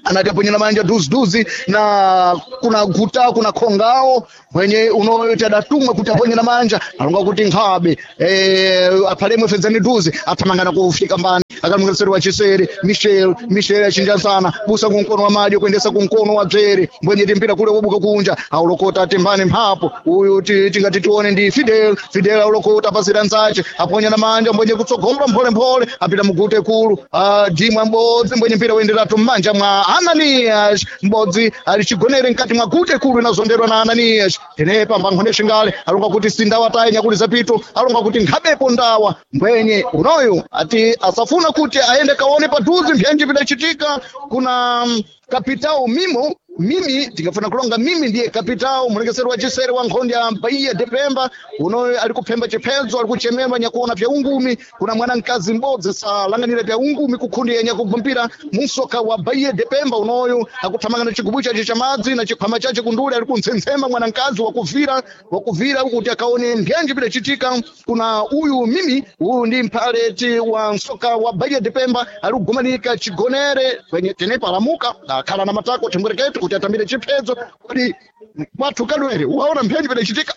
Speaker 5: anati aponyera manja duziduzi na kuna guta kuna khongao mwenye unoyoti adatumwa kuti aponyera manja alonga kuti nkhabe eh, aphalemwe fedzani duzi athamangana kufika mbani akamwengeseri wa chiseri michel michel achinjazana busa kunkono wa madyo kuendesa kunkono wa bzere mbwenye timpira kule wobuka kunja aulokota timbani mphapo uyu ti- tingati tione ndi fidel fidel aulokota pasira nzace aponyera manja mbwenye kutsogola mpholemphole apita mugute kulu ah, dimwa m'bodzi mbwenye mpira uyenderatu m'manja mwa ananias m'bodzi ali chigonere mkati mwa gute kulu inazonderwa na ananias tenepa mbankhonde xingale alonga kuti sindawa tayi nyakuli zapito alonga kuti nkhabepo ndawa mbwenye unoyu ati asafuna kuti aende kaone padhuzi mphenji pidacitika kuna mm, kapitao mimo mimi tingafuna kulonga mimi ndiye kapitao mulekeseri wa chisere wa nkhondi ya bahia depemba unoyo ali kuphemba chiphedzo ali kuchemerwa nyakuona vya ungumi kuna mwanamkazi m'bodzi salanganira vya ungumi kukhundi yenya kugumpira musoka wa bahia depemba unoyo akuthamanga na chigubu chace cha madzi na chikhwama chace kundule ali kuntsensema mwanamkazi wakuvira wakuvira kuti akaone mphenji pidacitika kuna uyu mimi uyu ndi mphaleti wa msoka wa bahia depemba ali kugumanika chigonere kwenye tenepa alamuka akhala na matako chimwereketu kuti atambire chiphedzo kuti kwathu kalwere uwaona mphenji pidacitika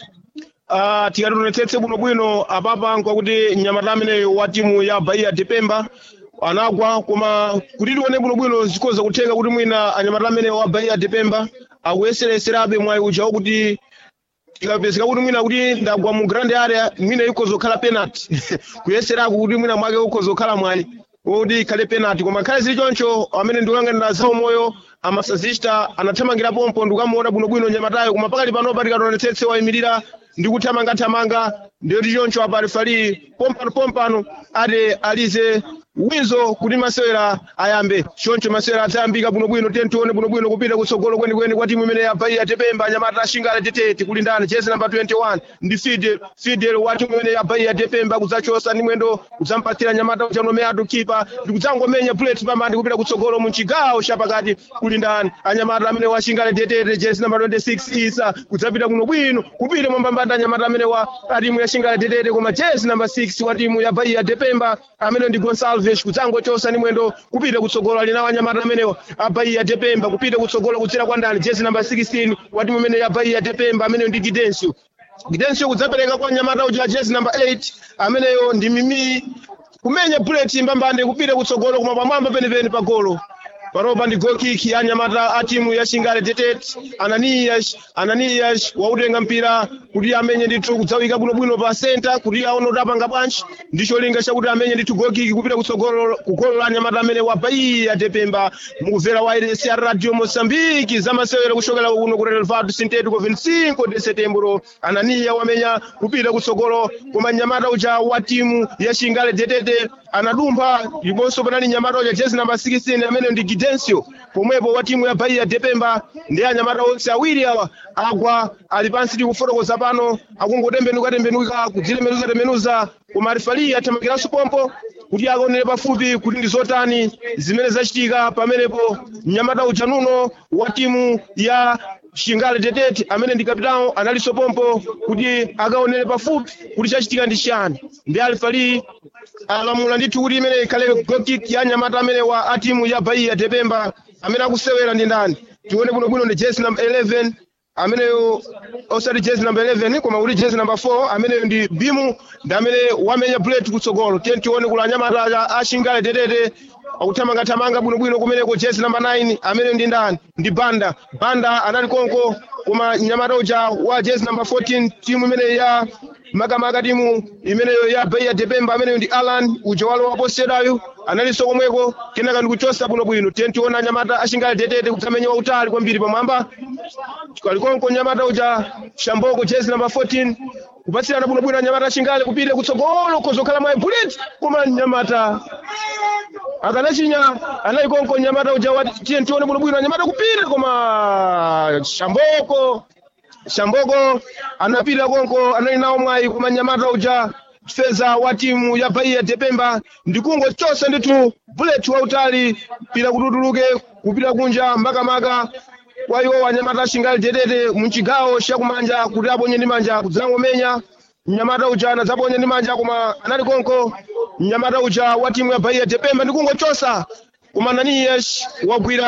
Speaker 6: uh, tikationetsetse bwinobwino apapa nkwakuti mnyamata ameneyo wa timu ya bahia depemba anagwa koma kuti tione bwinobwino zikhoza kutheka kuti mwina anyamata ameneyo wa bahia depemba akuyesereserabe mwayi uja wakuti ikapezeka kuti mwina kuti ndagwa mu grand area mwina ikhoza kukhala penalty kuyeserako kuti mwina mwake ukhoza kukhala mwayi woti ikhale penalty koma khale zili choncho amene ndikulanganira zawo moyo amasazista anathamangira pompo ndikukamuona bwinobwino nyamatayo koma pakali panopa tikationetsetse wayimirira ndi kuthamangathamanga ndiyoti choncho apa alifali pompano pompano ati alize wizo kuti masewera ayambe choncho masewera adzayambika bwinobwino tiye tione bwinobwino kupita kutsogolo kwenikweni kwa timu imene yabaiya tepemba anyamata ashingale tetete kulindana jezi namba 21 ndi fidel fidel wa timu imene yabaiya tepemba kudzachosa ndi mwendo kudzampatsira nyamata uchanomeyatu kipa ndi kudzangomenya bullet pambandi kupita kutsogolo mu chigawo chapakati kulindana anyamata amene washingale tetete jezi namba 26 isa kudzapita bwinobwino kupita mwambambanda anyamata amene wa a timu ya shingale tetete koma jezi namba 6 wa timu ya baiya tepemba amene ndi gonsalves kudzangochosa ndi mwendo kupita kutsogolo ali nawo anyamata amenewo abaiya tepemba kupita kutsogolo kudzera kwa ndani jezi namba 16 wa timu imene ya baiya tepemba amene ndi gidensio gidensio kudzapereka kwa nyamata uja jezi namba 8 ameneyo ndi mimi kumenya bullet mbambande kupita kutsogolo koma pamwamba penipeni pa golo paropa ndi gokiki ya nyamata a timu ya shingale tetete ananias ananias wautenga mpira kuti amenye ndithu kudzawika bwinobwino pa senta kuti aone kuti apanga bwanji ndi cholinga chakuti amenye ndithu gokiki kupita kutsogolo kugolo la nyamata amene wabaiya tepemba mukumvera wairesi ya radio mosambiki zamasewera kuchokera kuno ku relvado sintético 25 de setembro ananiya wamenya kupita kutsogolo koma nyamata uja wa timu ya shingale tetete anadumpha ndiponso panali nyamata uja jezi namba 16 amene ndi gidensio pomwepo wa timu ya baiya tepemba ndi anyamata onse awiri awa agwa ali pansi tikufotokoza pano akungotembenuka tembenuka kudzilemenuza tembenuza koma arifali athamangiranso pompo kuti akaonere pafupi kuti ndi zotani zimene zachitika pamenepo mnyamata uja nuno wa timu ya shingale tetete amene ndi kapitao analinso pompo kuti akaonere pafupi kuti chachitika ndi chani ndi alifali alamula ndithu kuti imene ikhale gokik ya nyamata amene wa a timu ya baiya tepemba amene akusewera ndi ndani tione bwinobwino ndi jezi namba 11 ameneyo osati jezi namba 11 koma kuti jezi namba 4 ameneyo ndi bimu ndi amene wamenya bullet kutsogolo tiye tione kula anyamata a shingale tetete akuthamangathamanga bwinobwino kumeneko jezi namba 9 amene ndi ndani ndi banda banda anali konko koma nyamata uja wa jezi namba 14 timu imene ya makamaka timu imeneyo ya baiya tepemba ameneyo ndi alan uja walo waposedayo analinso komweko kenaka ndikuchosa bwinobwino tiye tiona nyamata ashingale tetete kutsamenya wautali kwambiri pamwamba kalikonko nyamata uja shamboko jezi namba 14 kupatsirana bwinobwino anyamata ashingale kupita kutsogolo kozokhala mwayi bullet koma nyamata akanachinya anali konko nyamata uja wati tiye tione bwinobwino anyamata kupita koma shamboko shamboko anapita konko anali nawo mwayi koma nyamata uja feza wa timu ya baiya tepemba ndikungochosa ndithu bullet wautali pita kututuluke kupita kunja makamaka kwa iwo wanyamata ashingali tetete muchigawo chakumanja kuti aponye ndi manja kudzangomenya mnyamata uja anadzaponya ndi manja koma anali konko mnyamata uja wa timu ya baiya tepemba ndikungochosa koma naniyesh wagwira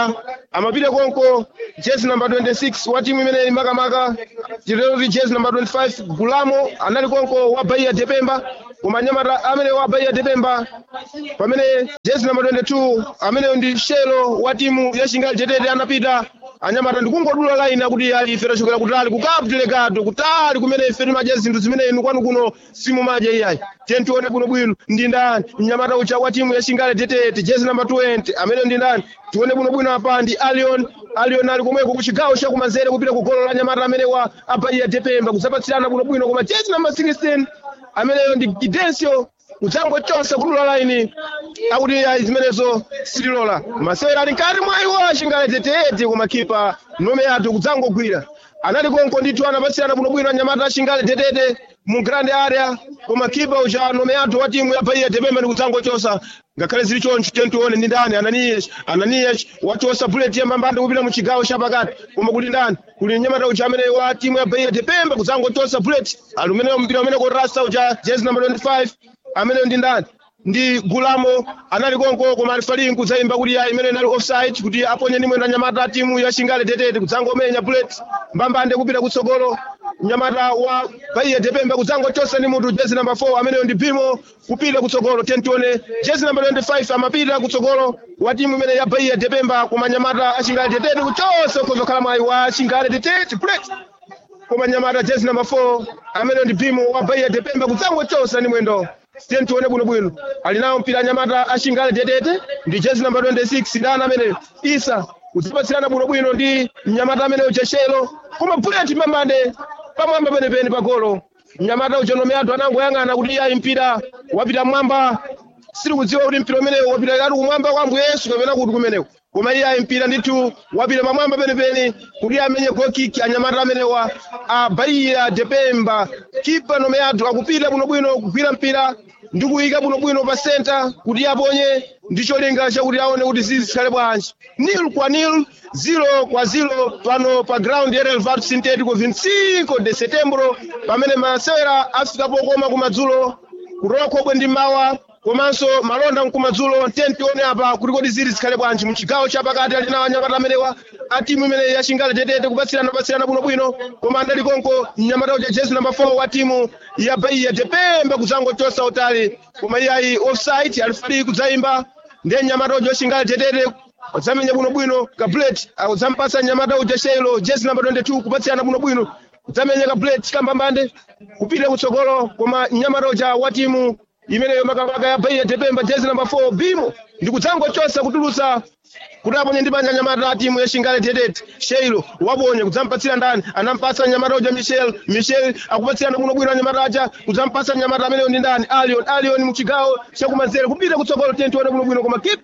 Speaker 6: amapita konko jezi number 26 wa timu imene makamaka tiroti jezi number 25 gulamo anali konko wa bahia depemba koma anyamata amene wa bahia depemba pamene jezi number 22 ameneyo ndi shelo wa timu ya shingali tetete anapita anyamata ndikungodula laini akuti ali ife tachokera kutali ku Cabo Delgado kutali kumene ife timadya zinthu zimene inu kwanu kuno simumadya iyayi tiye tione bwinobwino ndi ndani mnyamata ucha wa timu ya shingali tetete jezi number 20 amene ndi ndani tione bwinobwino apa ndi alion alion ali komweko ku chigawo chakumanzere kupita ku golo la nyamata amene wa abaiya depemba kusapatsirana bwinobwino koma jezi number 16 ameneyo ndi gidencio kudzangochonsa kudula laini akuti ayi zimenezo sitilola masewera ali nkati mwa iwo achingale tetete koma kipa nome yathu kudzangogwira anali konko ndithu anapatsirana bwinobwino anyamata achingale tetete mu grand area koma kipa ucha nome yathu wa timu ya bahia depemba ndi kudzangochosa ngakhale zili choncho tentione ndi ndani ananias ananias wachosa bullet yambambande kupita mu chigawo chapakati koma kuti ndani kuli mnyamata ucha amene wa timu ya bahia depemba kudzangochosa bullet ali umene mpira umene korasa ucha jezi number 25 amene ndi ndani ndi gulamo anali konko koma alifali kudzayimba kuti ya imene inali offside kuti aponye nimwe na nyamata timu ya shingale tetete kudzangomenya bullet mbambande kupita kutsogolo mnyamata wa bahia depemba kudzangochosa ndi munthu jezi number 4 ameneyo ndi bimo kupita kutsogolo tentione jezi number 25 amapita kutsogolo wa timu imene ya bahia depemba koma nyamata ashingale tetete kuchosa ukhozokhala mwayi wa shingale tetete bullet koma nyamata jezi number 4 amene ndi bimo wa bahia depemba kudzangochosa ndi mwendo tiye tione bwinobwino ali nawo mpira nyamata ashingale tetete ndi jezi number 26 ndani amene isa kudzipatsirana bwinobwino ndi mnyamata ameneyo cheshelo koma bullet mbambande pamwamba penepene pa golo mnyamata uja nome athu anangoyang'ana kuti ayi mpira wapita mwamba siri kudziwa kuti mpira umenewo wapita kati kumwamba kwa ambuye yesu kapena kuti kumeneko koma iye ayi mpira ndithu wapita pamwamba penepene kuti amenye gokiki anyamata amenewa a bahia depemba kipa nome athu akupita bwinobwino kugwira mpira ndi kuyika bwinobwino pa senta kuti aponye ndi cholinga chakuti aone kuti zizikhale bwanji nil kwa nil zero kwa zero pano pa ground ya relvado sintético 25 de setembro pamene masewera afika pokoma kumadzulo kutoka khobwe ndi mawa komanso malonda mkumadzulo tentione apa kuti kodi zili zikhale bwanji muchigawo chapakati ali nawo anyamata amenewa a timu imene yashingale tetete kupatsirana patsirana bwinobwino koma andali konko mnyamata uja jezi number 4 wa timu ya bahia depemba kudzangochosa utali koma iye ayi offside alifali kudzayimba ndiye mnyamata uja washingale tetete udzamenya bwinobwino kablet udzampasa mnyamata uja shelo jezi number 22 kupatsirana bwinobwino udzamenya kablet kambambande kupita kutsogolo koma mnyamata uja wa timu imeneyo makamaka ya bahia depemba jezi namba 4 bimo ndi kudzangochosa kutulutsa kuti aponye ndi banja nyamata timu ya shingale tetete sheilo waponye kudzampatsira ndani anampasa nyamata uja michel michel akupatsirana bwinobwino nyamata aja kudzampasa nyamata ameneyo ndi ndani alion alion muchigawo chakumanzere kupita kutsogolo tentione bwinobwino koma kip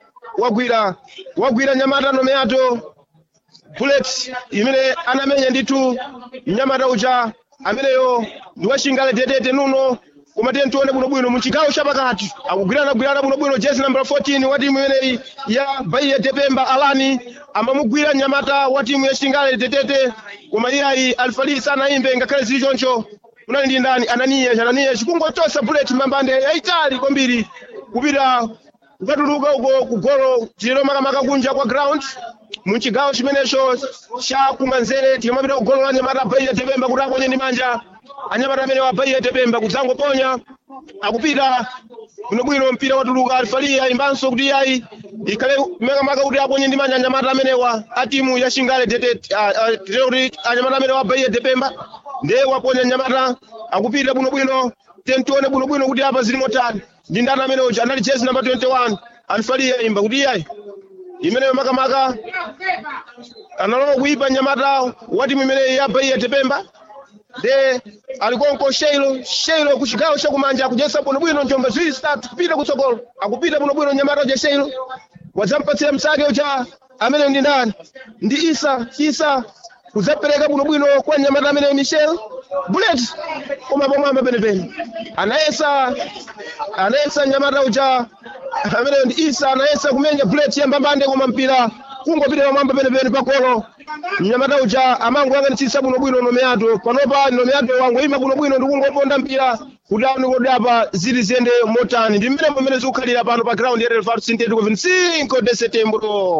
Speaker 6: wagwira wagwira nyamata nome yato bullet imene anamenya ndithu mnyamata uja ameneyo ndi washingale tetete nuno koma tiye tione bwinobwino muchigawo chapakati akugwirana gwirana bwinobwino jezi namba 14 wa timu imeneyi ya bahia depemba alani amamugwira nyamata wa timu ya shingale tetete koma iyayi alifali sanayimbe ngakhale zili choncho unali ndi ndani ananiya ananiya chikungochosa bullet mbambande yayitali kwambiri kupita kukatuluka uko kugolo chilero makamaka kunja kwa ground muchigawo chimenecho cha kumanzere tikamapita kugolo la nyamata bahia depemba kuti aponye ndi manja anyamata amene wa bahia depemba kudzangoponya akupita bwinobwino mpira watuluka alifali ayimbanso kuti yayi ikhale makamaka kuti aponye ndi manja anyamata amenewa a timu ya shingale tetete kuti anyamata amene wa bahia depemba ndiye waponya nyamata akupita bwinobwino tentione bwinobwino kuti apa zili motani ndi ndani amene uja anali jezi namba 21 alifali ayimba kuti yayi imeneyo makamaka analowa kuipa nyamata wa timu imeneyi ya bahia depemba de alikonko sheilo sheilo kuchigawo chakumanja akujesa bwinobwino njomba ziwiri zitatu kupita kutsogolo akupita bwinobwino nyamata uja sheilo wadzampatsira msake uja amene ndi ndani ndi isa isa kudzapereka bwinobwino kwa nyamata amene michel bullet koma pomwamba penepene anayesa anayesa nyamata uja amene ndi isa anayesa kumenya bullet yambambande koma mpira kungopita pamwamba penepene pakolo mnyamata uja amangoyang'anitsitsa bwinobwino nome yato panopa nome yato wangoyima bwinobwino ndi kungoponda mpira kuti aone kodi apa zili ziyende motani ndi mmene mmene zikukhalira pano pa ground ya relvado sintético 25 de setembro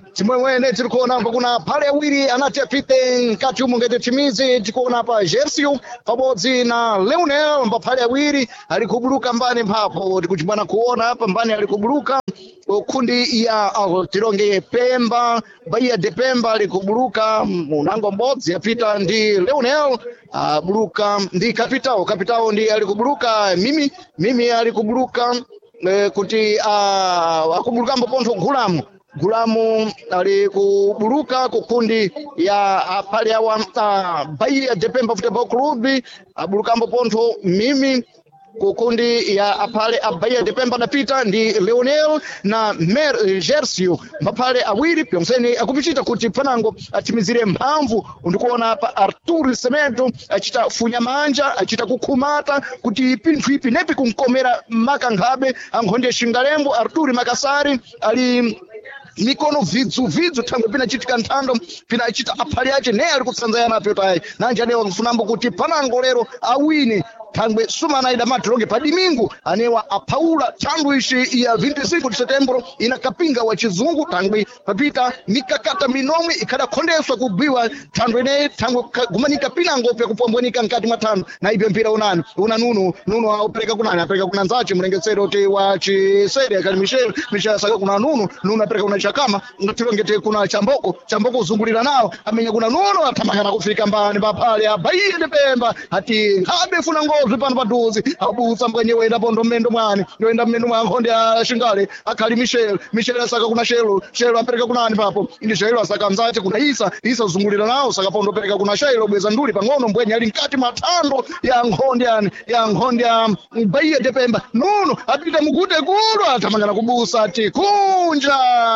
Speaker 5: chimwemwene tiri kuona apa kuna phale awiri anati apite mkati umu ngati chimizi tikuona pa jersey pabodzi na leonel mbaphale awiri ali kubuluka mbani mphapo tikuchimbwana kuona apa mbani ali kubuluka kundi ya uh, tilonge pemba bahia de pemba ali kubuluka munango mbodzi apita ndi leonel abuluka ndi kapitao kapitao ndi ali kubuluka mimi mimi ali kubuluka eh, kuti uh, akubulukambo pontho gulamu gulamu ali kubuluka kukundi ya apale awa uh, bahia de pemba football club abulukambo pontho mimi kukundi ya apale a bahia de pemba adapita ndi leonel na mer gersio maphale awiri pyonseni akupichita kuti panango atimizire mphamvu ndikuona pa artur semento achita funya manja achita kukhumata kuti pinthu ipi nepi kumkomera makankhabe ankhonde shingalembo artur makasari ali mikono vidzu vidzu thangwe pinachitika nthando pinachita aphali ace ne ali kutsanzayana apyotayi nanje anewa kufunambo kuti panango lero awine thangwe sumanaida madhiroge padimingu anewa aphaula thangwe ici ya 25 de setembro ina kapinga wa chizungu thangwe papita mikakata minomwe ikhadakhondeswa kugwiwa thangwe ineyi thangwe gumanika pinango pyakupwambwenika mkati mwa thando na ibyo mpira unani una nuno nuno aupereka kunani apereka kuna nzace mlengesero te wa chisere akali michel michel asaka kuna nuno nuno apereka kuna chakama tilongete kuna chamboko chamboko uzungulira nawo amenya kuna nuno athamangana kufika mbani paphale abaiye de pemba ati nkhabe funa ngozwi pano padhuzi abusa mkanyewe enda pondo mmendo mwani yoenda mmendo mwa nkhonde a shingale akhali michel michel asaka kuna shelo shelo apereka kunani papo ndi shelo asaka mzate kuna isa isa uzungulira nawo saka pondo pereka kuna shelo bweza nduli pang'ono mbwenye ali mkati mwa thando ya nkhonde yani ya nkhonde ya baiye de pemba nuno apita mugute kulo athamangana kubusa ati kunja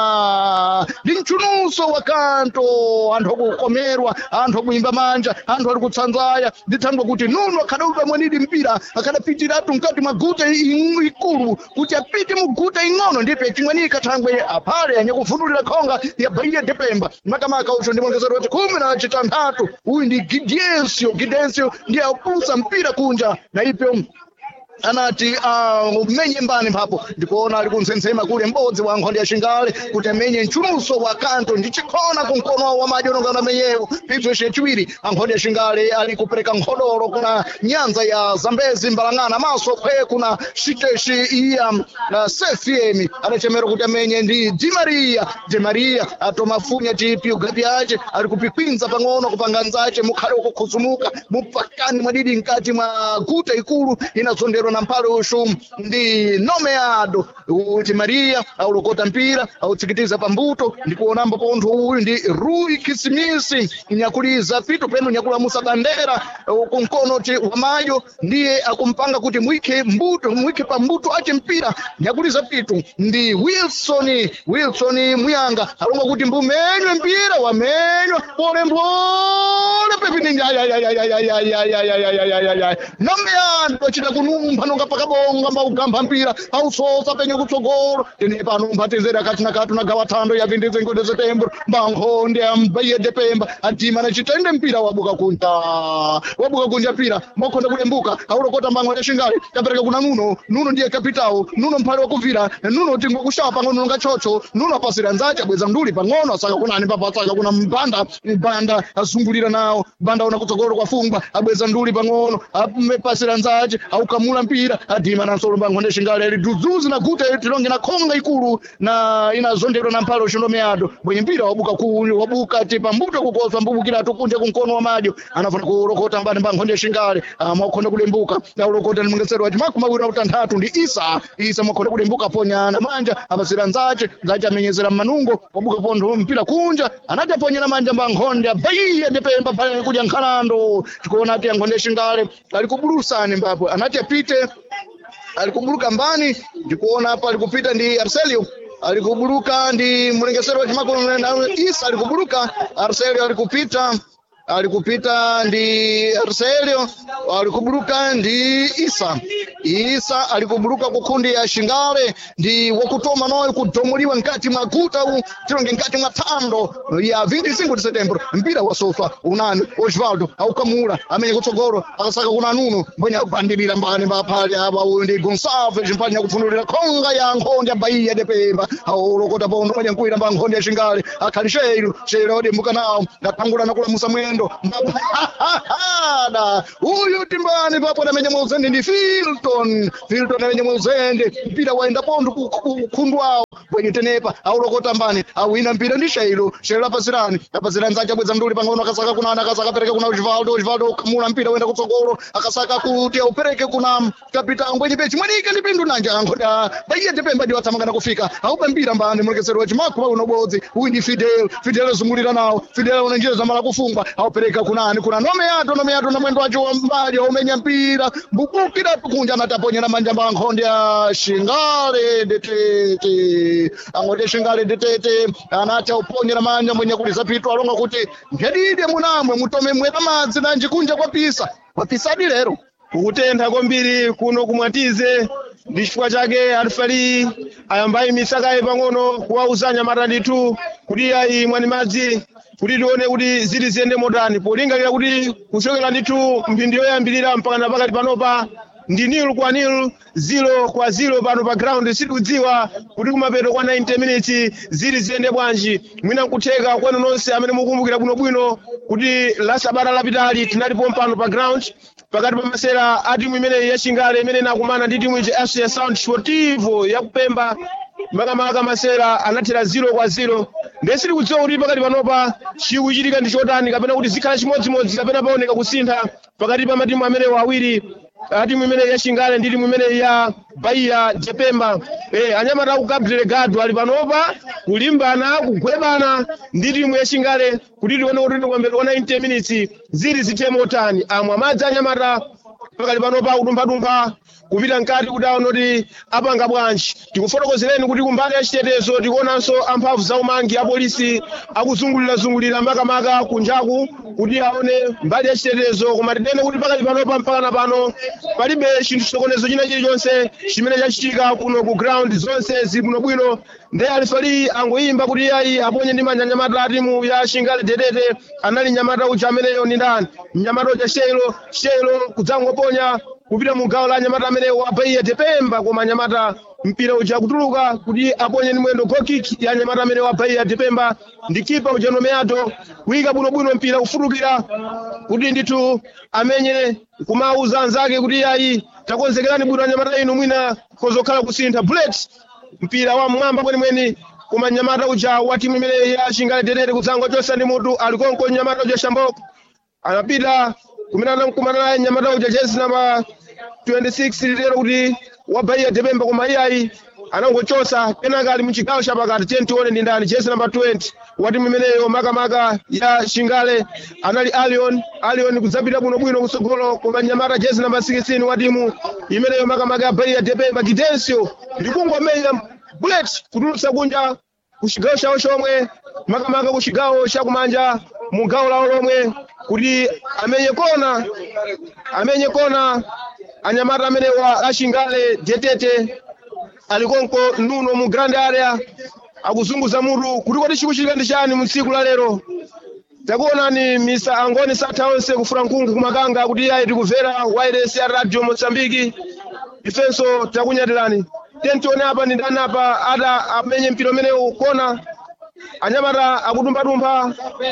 Speaker 5: ndi mchunuso wa kanto anthu akukomerwa anthu akuimba manja anthu ali kutsanzaya ndithangwe kuti nuno akhadaupa mwenidi mpira akhadapitiratu mkati mwa guta i- ikulu kuti apite mu guta ing'ono ndipe chimwenika thangwe aphale anyakuvunulira khonga ya baiya de pemba makamaka ucho ndi mwongezeru wati khumi na chitanthatu uyu ndi gidencio gidencio ndiye apusa mpira kunja na ipyo anati uh, umenye mbani mphapo ndikuona ali kuntsensema kule m'bodzi wa nkhonde ya shingale kuti amenye mchunuso wa kanto ndi chikhona kumkono wa madyo nongana amenyewo pibzo ishe chiwiri ankhonde ya shingale ali kupereka nkhodolo kuna nyanza ya zambezi mbalang'ana maso khwe kuna shiteshi iya uh, sefiem adachemera kuti amenye ndi di maria di maria atomafunya tipi ugapi yace ali kupikwinza pang'ono kupanga nzace mukhale ukukhuzumuka mupakani mwadidi mkati mwa guta ikulu inazonderwa na mphale ushu ndi nomeado kuti maria aulokota mpira autsikitiza pambuto ndikuonambo pontho uyu ndi rui kisimisi nyakuliza pito peno nyakulamusa bandera uh, kunkono ti wamayo ndiye akumpanga kuti mwikhe mbuto mwikhe pambuto ace mpira nyakuliza pito ndi wilson wilson muyanga alonga kuti mbumenywe mpira wamenywa polempole pepini nomeado achita kunumpha nonga pakabonga mbaugamba mpira ausosa penye kutsogolo tene pano mphatizera kati na kati nagawa thando ya 25 de setembro mbankhonde ambaiye de pemba adima na chitende mpira wabuka kunja wabuka kunja mpira mwakhonda kulembuka aulokota mbango ya shingale tapereka kuna nuno nuno ndiye kapitawo nuno mphale wakuvira nuno tingwe kushapa pang'ono nonga chocho nuno apasira nzace abweza nduli pang'ono asaka kunani papa asaka kuna mbanda mbanda azungulira nawo mbanda una kutsogolo kwafungwa abweza nduli pang'ono apasira nzace aukamula mpira adima na nsolo mbango shingale ali dudzuzi na guta tilonge na khonga ikulu na inazondedwa na mphale ushondomeado bwenye mpira wabuka ku wabuka ti pambuto kukoswa mbubukira tukunje kunkono wa madyo anafuna kulokota mbani mbango shingale mwakhonda kulembuka aulokota ni mungesero wati makumi awiri na utanthatu ndi isa isa mwakhonda kulembuka ponyana manja apasira nzace nzace amenyezera mmanungo wabuka pontho mpira kunja anati aponyera manja mbankhonde abaiye ndipemba pale kudya nkhalando tikuona ati ankhonde shingale ali kubulusani mbapo anati apite alikubuluka mbani ndikuona hapa alikupita ndi Arcelio alikubuluka ndi mlengesero wa chimakolo na Isa alikubuluka Arcelio alikupita ali kupita ndi arselio ali kubuluka ndi isa isa ali kubuluka ku nkundi ya shingale ndi wakutoma noyo kudomuliwa nkati mwa guta u tilonge nkati mwa thando ya 25 de setembro mpira wasofwa unani osvaldo aukamula amenye kutsogolo akasaka kuna nuno mbwenye akupandilira mbani baphali apa uyu ndi gonsalves mpani yakupfunulira khonga ya nkhondi ya bahia de pemba aulokota pondo mwenye nkuira mba nkhondi ya shingale akhali sheilu sheilu odembuka nawo ndathangula nakulamusa mwendo mbapahada uyu timbani papo namenye mwauzende ndi filton filton amenye mwauzende mpira waenda pondo kukhundu awo bwenye tenepa aulokota mbani awina mpira ndi sheilu sheilu apazirani apazirani zace abweza mnduli pang'ono akasaka kunani akasaka apereke kuna osvaldo osvaldo ukamula mpira wenda kutsogolo akasaka kuti aupereke kuna kapitao mbwenye pechi mwanike ndi pindu nanja angoda baiye tepemba ndiwo athamangana kufika aupa mpira mbani mulekesero wachimakho pa unobodzi uyu ndi fidel fidel azungulira nawo fidel una njira zamala kufungwa aupereka kunani kuna nomeato nomeato na mwendo wacho wambali aumenya mpira mbukukira kunja anataponyera manja mba nkhondi ya shingale detete angoti shingale detete anati auponyera manja mwenye kuti zapitwa alonga kuti mphedide munamwe mutome mwera madzi nanji kunja kwapisa kwapisadi lero
Speaker 6: kukutentha kwambiri kuno kumwatize ndi chifukwa chake alifali ayambayi misakayi pang'ono kuwauza anyamata ndithu kuti ayi mwani madzi kuti tione kuti zili ziyende motani polingalira kuti kuchokera ndithu mphindi yoyambirira mpakana pakati panopa ndi nil kwa nil zilo kwa zilo pano pa ground sitikudziwa kuti kumapeto kwa 90 minutes zili ziyende bwanji mwina nkutheka kwenu nonse amene mukumbukira bwinobwino kuti la sabata lapitali tinalipo mpano pa ground pakati pa masera a timu imeneyi ya chingale imene inakumana ndi timu iji fc sound sportivo yakupemba makamaka masera anathera zilo kwa zilo ndiye sitikudziwa kuti pakati panopa chikuchitika ndi chotani kapena kuti zikhala chimodzimodzi kapena paoneka kusintha pakati pa matimu amenewo awiri a timu imeneyi ya chingale ndi timu imeneyi ya bahia jepemba eh, anyamata aku cabo delegado ali panopa kulimbana kugwebana ndi timu ya chingale kuti tione kuti tikwambeta 90 minutes zili zithe motani amwe amadzi anyamata pakali panopa akudumphadumpha kupita mkati kuti aone kuti apanga bwanji tikufotokozereni kuti kumbali ya chitetezo tikuonanso amphamvu zaumangi apolisi akuzungulirazungulira makamaka kunjaku kuti aone mbali ya chitetezo koma tinene kuti pakali panopa mpakana pano palibe chinthu chokonezo china chilichonse chimene chachitika kuno ku ground zonse zili bwinobwino ndi alifali angoyimba kuti ayi aponye ndi manja nyamata a timu ya shingale dedete anali nyamata uja ameneyo ni ndani mnyamata uja sheilo sheilo kudzangoponya kupita mu gawo la nyamata amene wabaiya tepemba koma nyamata mpira uja kutuluka kuti aponye ni mwendo goal kick ya nyamata amene wabaiya tepemba ndi kipa uja nomeato kuyika bwinobwino mpira kufutukira kuti ndithu amenye kumauza anzake kuti ayi takonzekerani bwino anyamata inu mwina kozokhala kusintha bullet mpira wa mwamba kwenemweni koma nyamata uja wa timu imene ya shingale dedete kudzango chosa ndi mutu alikonko nyamata uja shamboko anapita kuminana kumana naye nyamata uja jezi namba 26 lero kuti wabaiya tepemba koma iyayi anangochosa kenaka ali muchigawo chapakati tiye tione ndi ndani jezi namba 20 wa timu imeneyo makamaka ya shingale anali alion alion kudzapita bwinobwino kutsogolo koma nyamata jezi namba 16 wa timu imeneyo makamaka ya baiya tepemba gidensio ndikungomenya bullet kutulutsa kunja kuchigawo chawo chomwe makamaka kuchigawo chakumanja mu gawo lawo lomwe kuti amenye kona amenye kona anyamata amene wa ashingale detete alikonko nuno mu grand area akuzunguza mutu kuti kodi chikuchitika ndi chani mu tsiku la lero takuonani misa angoni satha onse kufuna nkhungu kumakanga kuti ayi tikumvera wireless ya radio mozambiki ifenso takunyatirani tentione apa ndi ndani apa ada amenye mpira umenewu kona anyamata akudumphadumpha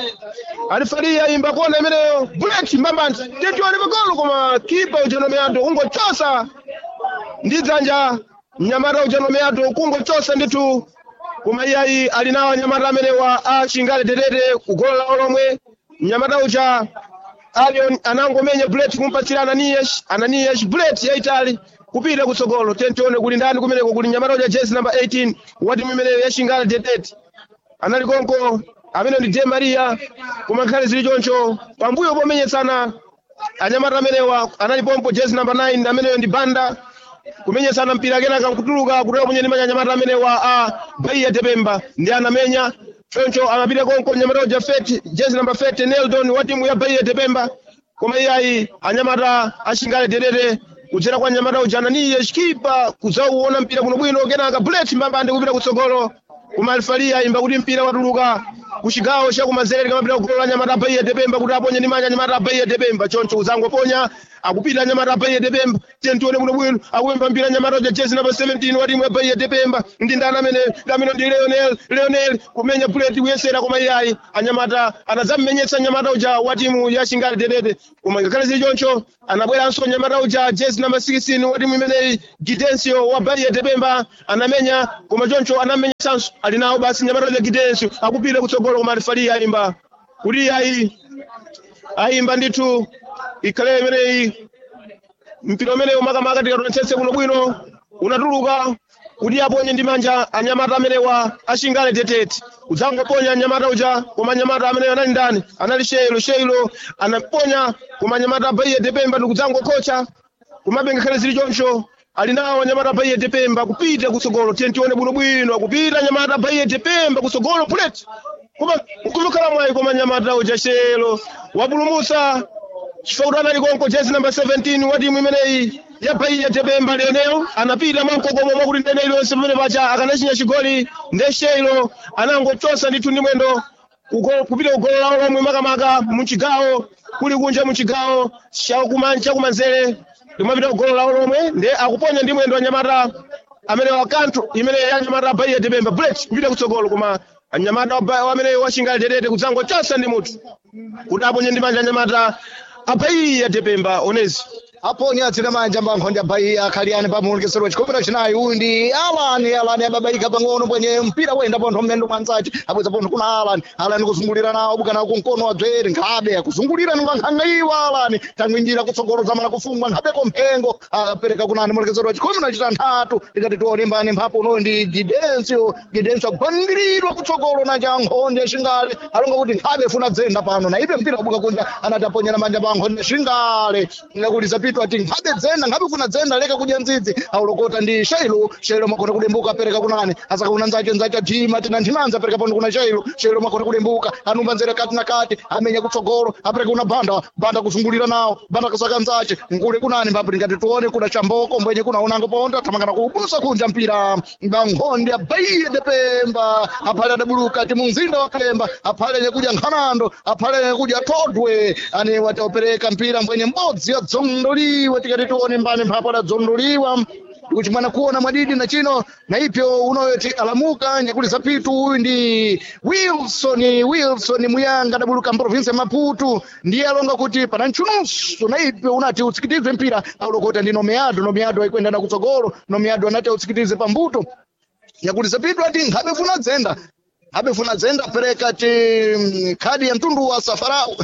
Speaker 6: alifali ayimba kona imeneyo bullet mbambandi tentione pagolo koma kipa ujanomeyado kungochosa ndi dzanja mnyamata ujanomeyado kungochosa ndithu koma iyayi ali nawo anyamata amenewa a chingale tetete kugolo lawo lomwe mnyamata uja alion anangomenya bullet kumpatsira ananias ananias bullet yaitali kupita kutsogolo tentione kuli ndani kumeneko kuli mnyamata uja jezi namba 18 wa timu imeneyo ya chingale tetete anali konko amene ndi de maria koma nkhale zili choncho pambuyo pomenyetsana anyamata amenewa anali pompo jezi namba 9 ameneyo ndi banda kumenyetsana mpira kenaka nkutuluka kutoka kunye ndi manyamata amenewa a baiya tepemba ndi anamenya choncho amapita konko nyamata jafeti jezi namba 30 neldon wa timu ya baia tepemba koma iyayi anyamata ashingale dedede kudzera kwa nyamata uja ananiye chikipa kudzauona mpira bwinobwino kenaka bullet mbambande kupita kutsogolo koma alifalia imba kuti mpira watuluka kuchigawo chakumanzere kamapita kugolo la nyamata baia tepemba kuti aponye ndi manja nyamata baia tepemba choncho kudzangoponya akupita nyamata baia tepemba tentione bwinobwino akupemba mpira nyamata uja jezi namba 17 wa timu ya baia tepemba ndi ndani amene amene ndi leonel leonel kumenya bullet kuyesera koma iyayi anyamata anadzammenyetsa nyamata uja wa timu ya chingali dedede koma ngakhale zili choncho anabweranso nyamata uja jezi namba 16 wa timu imeneyi gidensio wa baia tepemba anamenya koma choncho anamenyetsanso ali nawo basi nyamata uja gidensio akupita kutsogolo koma alifali ayimba kuti iyayi ayimba ndithu ikhale imeneyi mpira umenewu makamaka tikatonetsetse kuno bwino unatuluka kuti aponye ndi manja anyamata amenewa ashingale tetete udzangoponya anyamata uja koma anyamata ameneyo anali ndani anali sheilo sheilo anaponya koma anyamata abaiye tepemba ndikudzangokocha kumabe ngakhale zili choncho ali nawo anyamata abaiye tepemba kupita kutsogolo tiye tione bwinobwino kupita anyamata abaiye tepemba kutsogolo pulet koma kumukhala mwayi koma anyamata uja shelo wapulumusa chifukwa kuti anali konko jezi namba 17 wa timu imeneyi yapaiya tepemba leonel anapita mwamkokomo mwakuti ndene iliyonse pamene pacha akanachinya chigoli ndesheyilo anangochosa ndithu ndi mwendo kugo- kupita kugolo lawo lomwe makamaka muchigawo kuli kunja muchigawo chakumanja chakumanzere limapita kugolo lawo lomwe nde akuponya ndi mwendo anyamata amene wakanthu imene yanyamata abaiya tepemba bullet kupita kutsogolo koma anyamata waba- amene wachingali tetete kudzangochosa ndi mutu kuti aponye ndi manja anyamata abaiya tepemba onezi
Speaker 5: aponya atsina manja mbankhonde abaiya akhaliani pamuulukisiro chikopera chinayi uyu ndi alani alani ababaika pang'ono bwenye mpira wenda pontho mmendo mwanzace abweza pontho kuna alani alani kuzungulira nawo bukana kunkono wadzere nkhabe akuzungulira nungankhanga iwo alani tangwinjira kutsogolo zamala kufungwa nkhabeko mphengo apereka kunani mulukisiro wa chikhumi nachita nthatu tikati tione mbani mphapo unoyu ndi gidensio gidensio agwandiridwa kutsogolo nacha nkhonde shingale alonga kuti nkhabe funa dzenda pano na ipe mpira wabuka kunja anati aponyera manja pa nkhonde shingale ngakuti zapitwa ati nkhabe dzenda nkhabe funa dzenda leka kudya ndzidzi aulokota ndi shailo shailo makona kudembuka apereka kunani asaka kuna nzache nzache ajima tina nthinanza apereka pondo kuna shailo shailo makona kudembuka anumba nzere kati na kati amenya kutsogolo apereka kuna banda banda kuzungulira nawo banda kasaka nzache nkule kunani mbapo tingati tuone kuna chamboko mbwenye kuna unango ponda tamangana kupusa kunja mpira bankhonde abaiye depemba aphale adabuluka ati mumzinda wa pemba aphale nyekuja nkhanando aphale nyekuja todwe ane wataopereka mpira mbwenye mbodzi yadzondoliwa tikati tione mbani mphapo adadzondoliwa kuti mwana kuona mwadidi na chino na ipyo unoyoti alamuka nyakuli zapitu uyu ndi wilson wilson muyanga adabuluka mprovinsi ya maputu ndiye alonga kuti pana ntchununso na ipyo unati utsikitize mpira aulokota ndi nomeado nomeado aikwenda na kutsogolo nomeado anati autsikitize pambuto nyakuti zapitu ati nkhabe funa dzenda nkhabe funa dzenda apereka ti mm, khadi ya mtundu wa safarau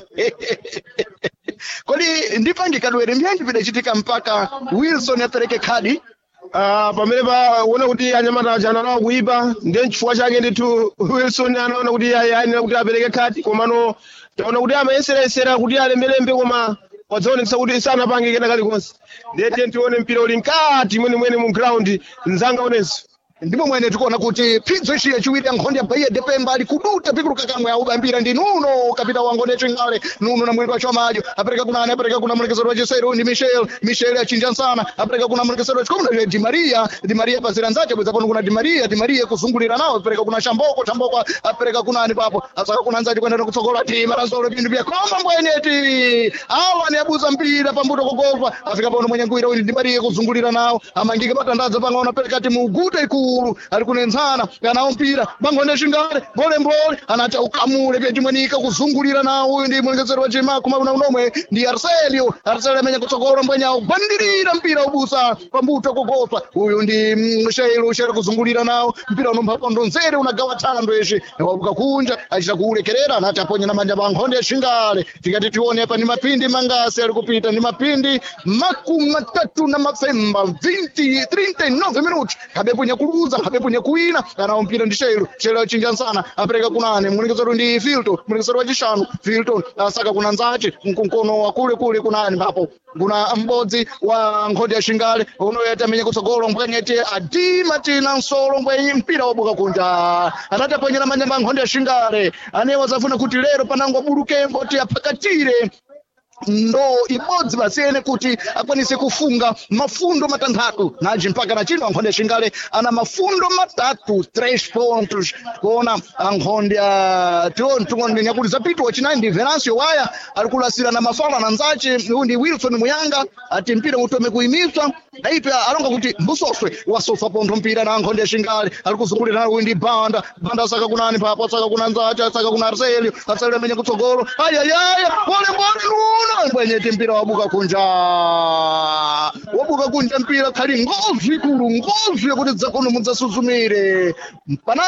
Speaker 5: kodi ndipangikadwere mbyanji pidachitika mpaka wilson apereke khadi
Speaker 6: Ah, pamene paona kuti anyamata aja analawa kuipa ndiye chifukwa chake ndithu wilson anaona kuti ayi ayenera kuti apereke khadi komano taona kuti amayeserayesera kuti alembelembe koma wadzaonetsa kuti sanapange kena kalikonse ndiye tiye tione mpira uli mkati mwenemwene mu ground mzanga onenso
Speaker 5: ndipo mwene tikuona kuti phinzo ici yaciwiri ya nkhondo ya baiya depemba ali kuduta pikuluka kamwe aubambira ndi nuno kapita wangone chingale nuno na mwendo wacho amadyo apereka kunani apereka kuna mulekesero wa chisero ndi michel michel achinja nsana apereka kuna mulekesero wachikomuna di maria di maria pazira nzace bweza pano kuna di maria di maria kuzungulira nawo apereka kuna shamboko shamboko apereka kunani papo asaka kuna nzace kwenda kutsogola ti marazolo pindu pya koma mbwene ti awa ni abuza mpira pambuto kugolfa afika pano mwenye ngwira uyu di maria kuzungulira nawo amangike matandazo pang'ono apereka ti muguta ikulu ali kunenzana kanawo mpira bangone shingale mbole anati ukamule pyatimwenika kuzungulira nawo uyu ndi mulekesero wa chima kuma una unomwe ndi arselio arselio amenya kutsogolo mbwenya ugwandirira mpira ubusa pambuto kugolfa uyu ndi mm, sheilu sheilu kuzungulira nawo mpira unomphapondo nzere unagawa thando eshe wabuka kunja achita kuulekerera anati aponye na manja pankhonde ya shingale tikati tione apa ni mapindi mangasi ali kupita ni mapindi makumi matatu na mafemba 20 39 minuti kabepo nyakulu kuluza nkhabe punye kuwina anawo mpira ndi shelo shelo achinjansana apereka kunane mulekezero ndi filton mulekezero wachishanu filton asaka kuna nzache mkunkono wa kule kule kunani mbapo kuna m'bodzi wa nkhodi ya shingale unoyati amenye kutsogolo mbwenyeti adima tina nsolo mbwenyi mpira wabuka kunja anati aponyera manyamba a nkhodi ya shingale anewo zafuna kuti lero panango bulukembo ti apakatire ndo ibodzi basiyene kuti akwanise kufunga mafundo matanthatu naji mpaka na chino ankhonde shingale ana mafundo matatu tres pontos kuona ankhonde a tiontongonde nyakuti zapito wachinayi ndi venancio waya ali kulasira na mafala na nzace uyu ndi wilson muyanga ati mpira utome kuyimiswa naipe alonga kuti mbusoswe wasofa pontho mpira na ankhonde shingale ali kuzungulira nawo uyu ndi banda banda asaka kunani papo asaka kuna nzace asaka kuna arselio arselio amenye kutsogolo ayayaya pole pole luna mbwenyeti mpira wabuka kunja wabuka kunja mpira khali ngozi ikulu ngozi yakuti dzakono mudzasuzumire pana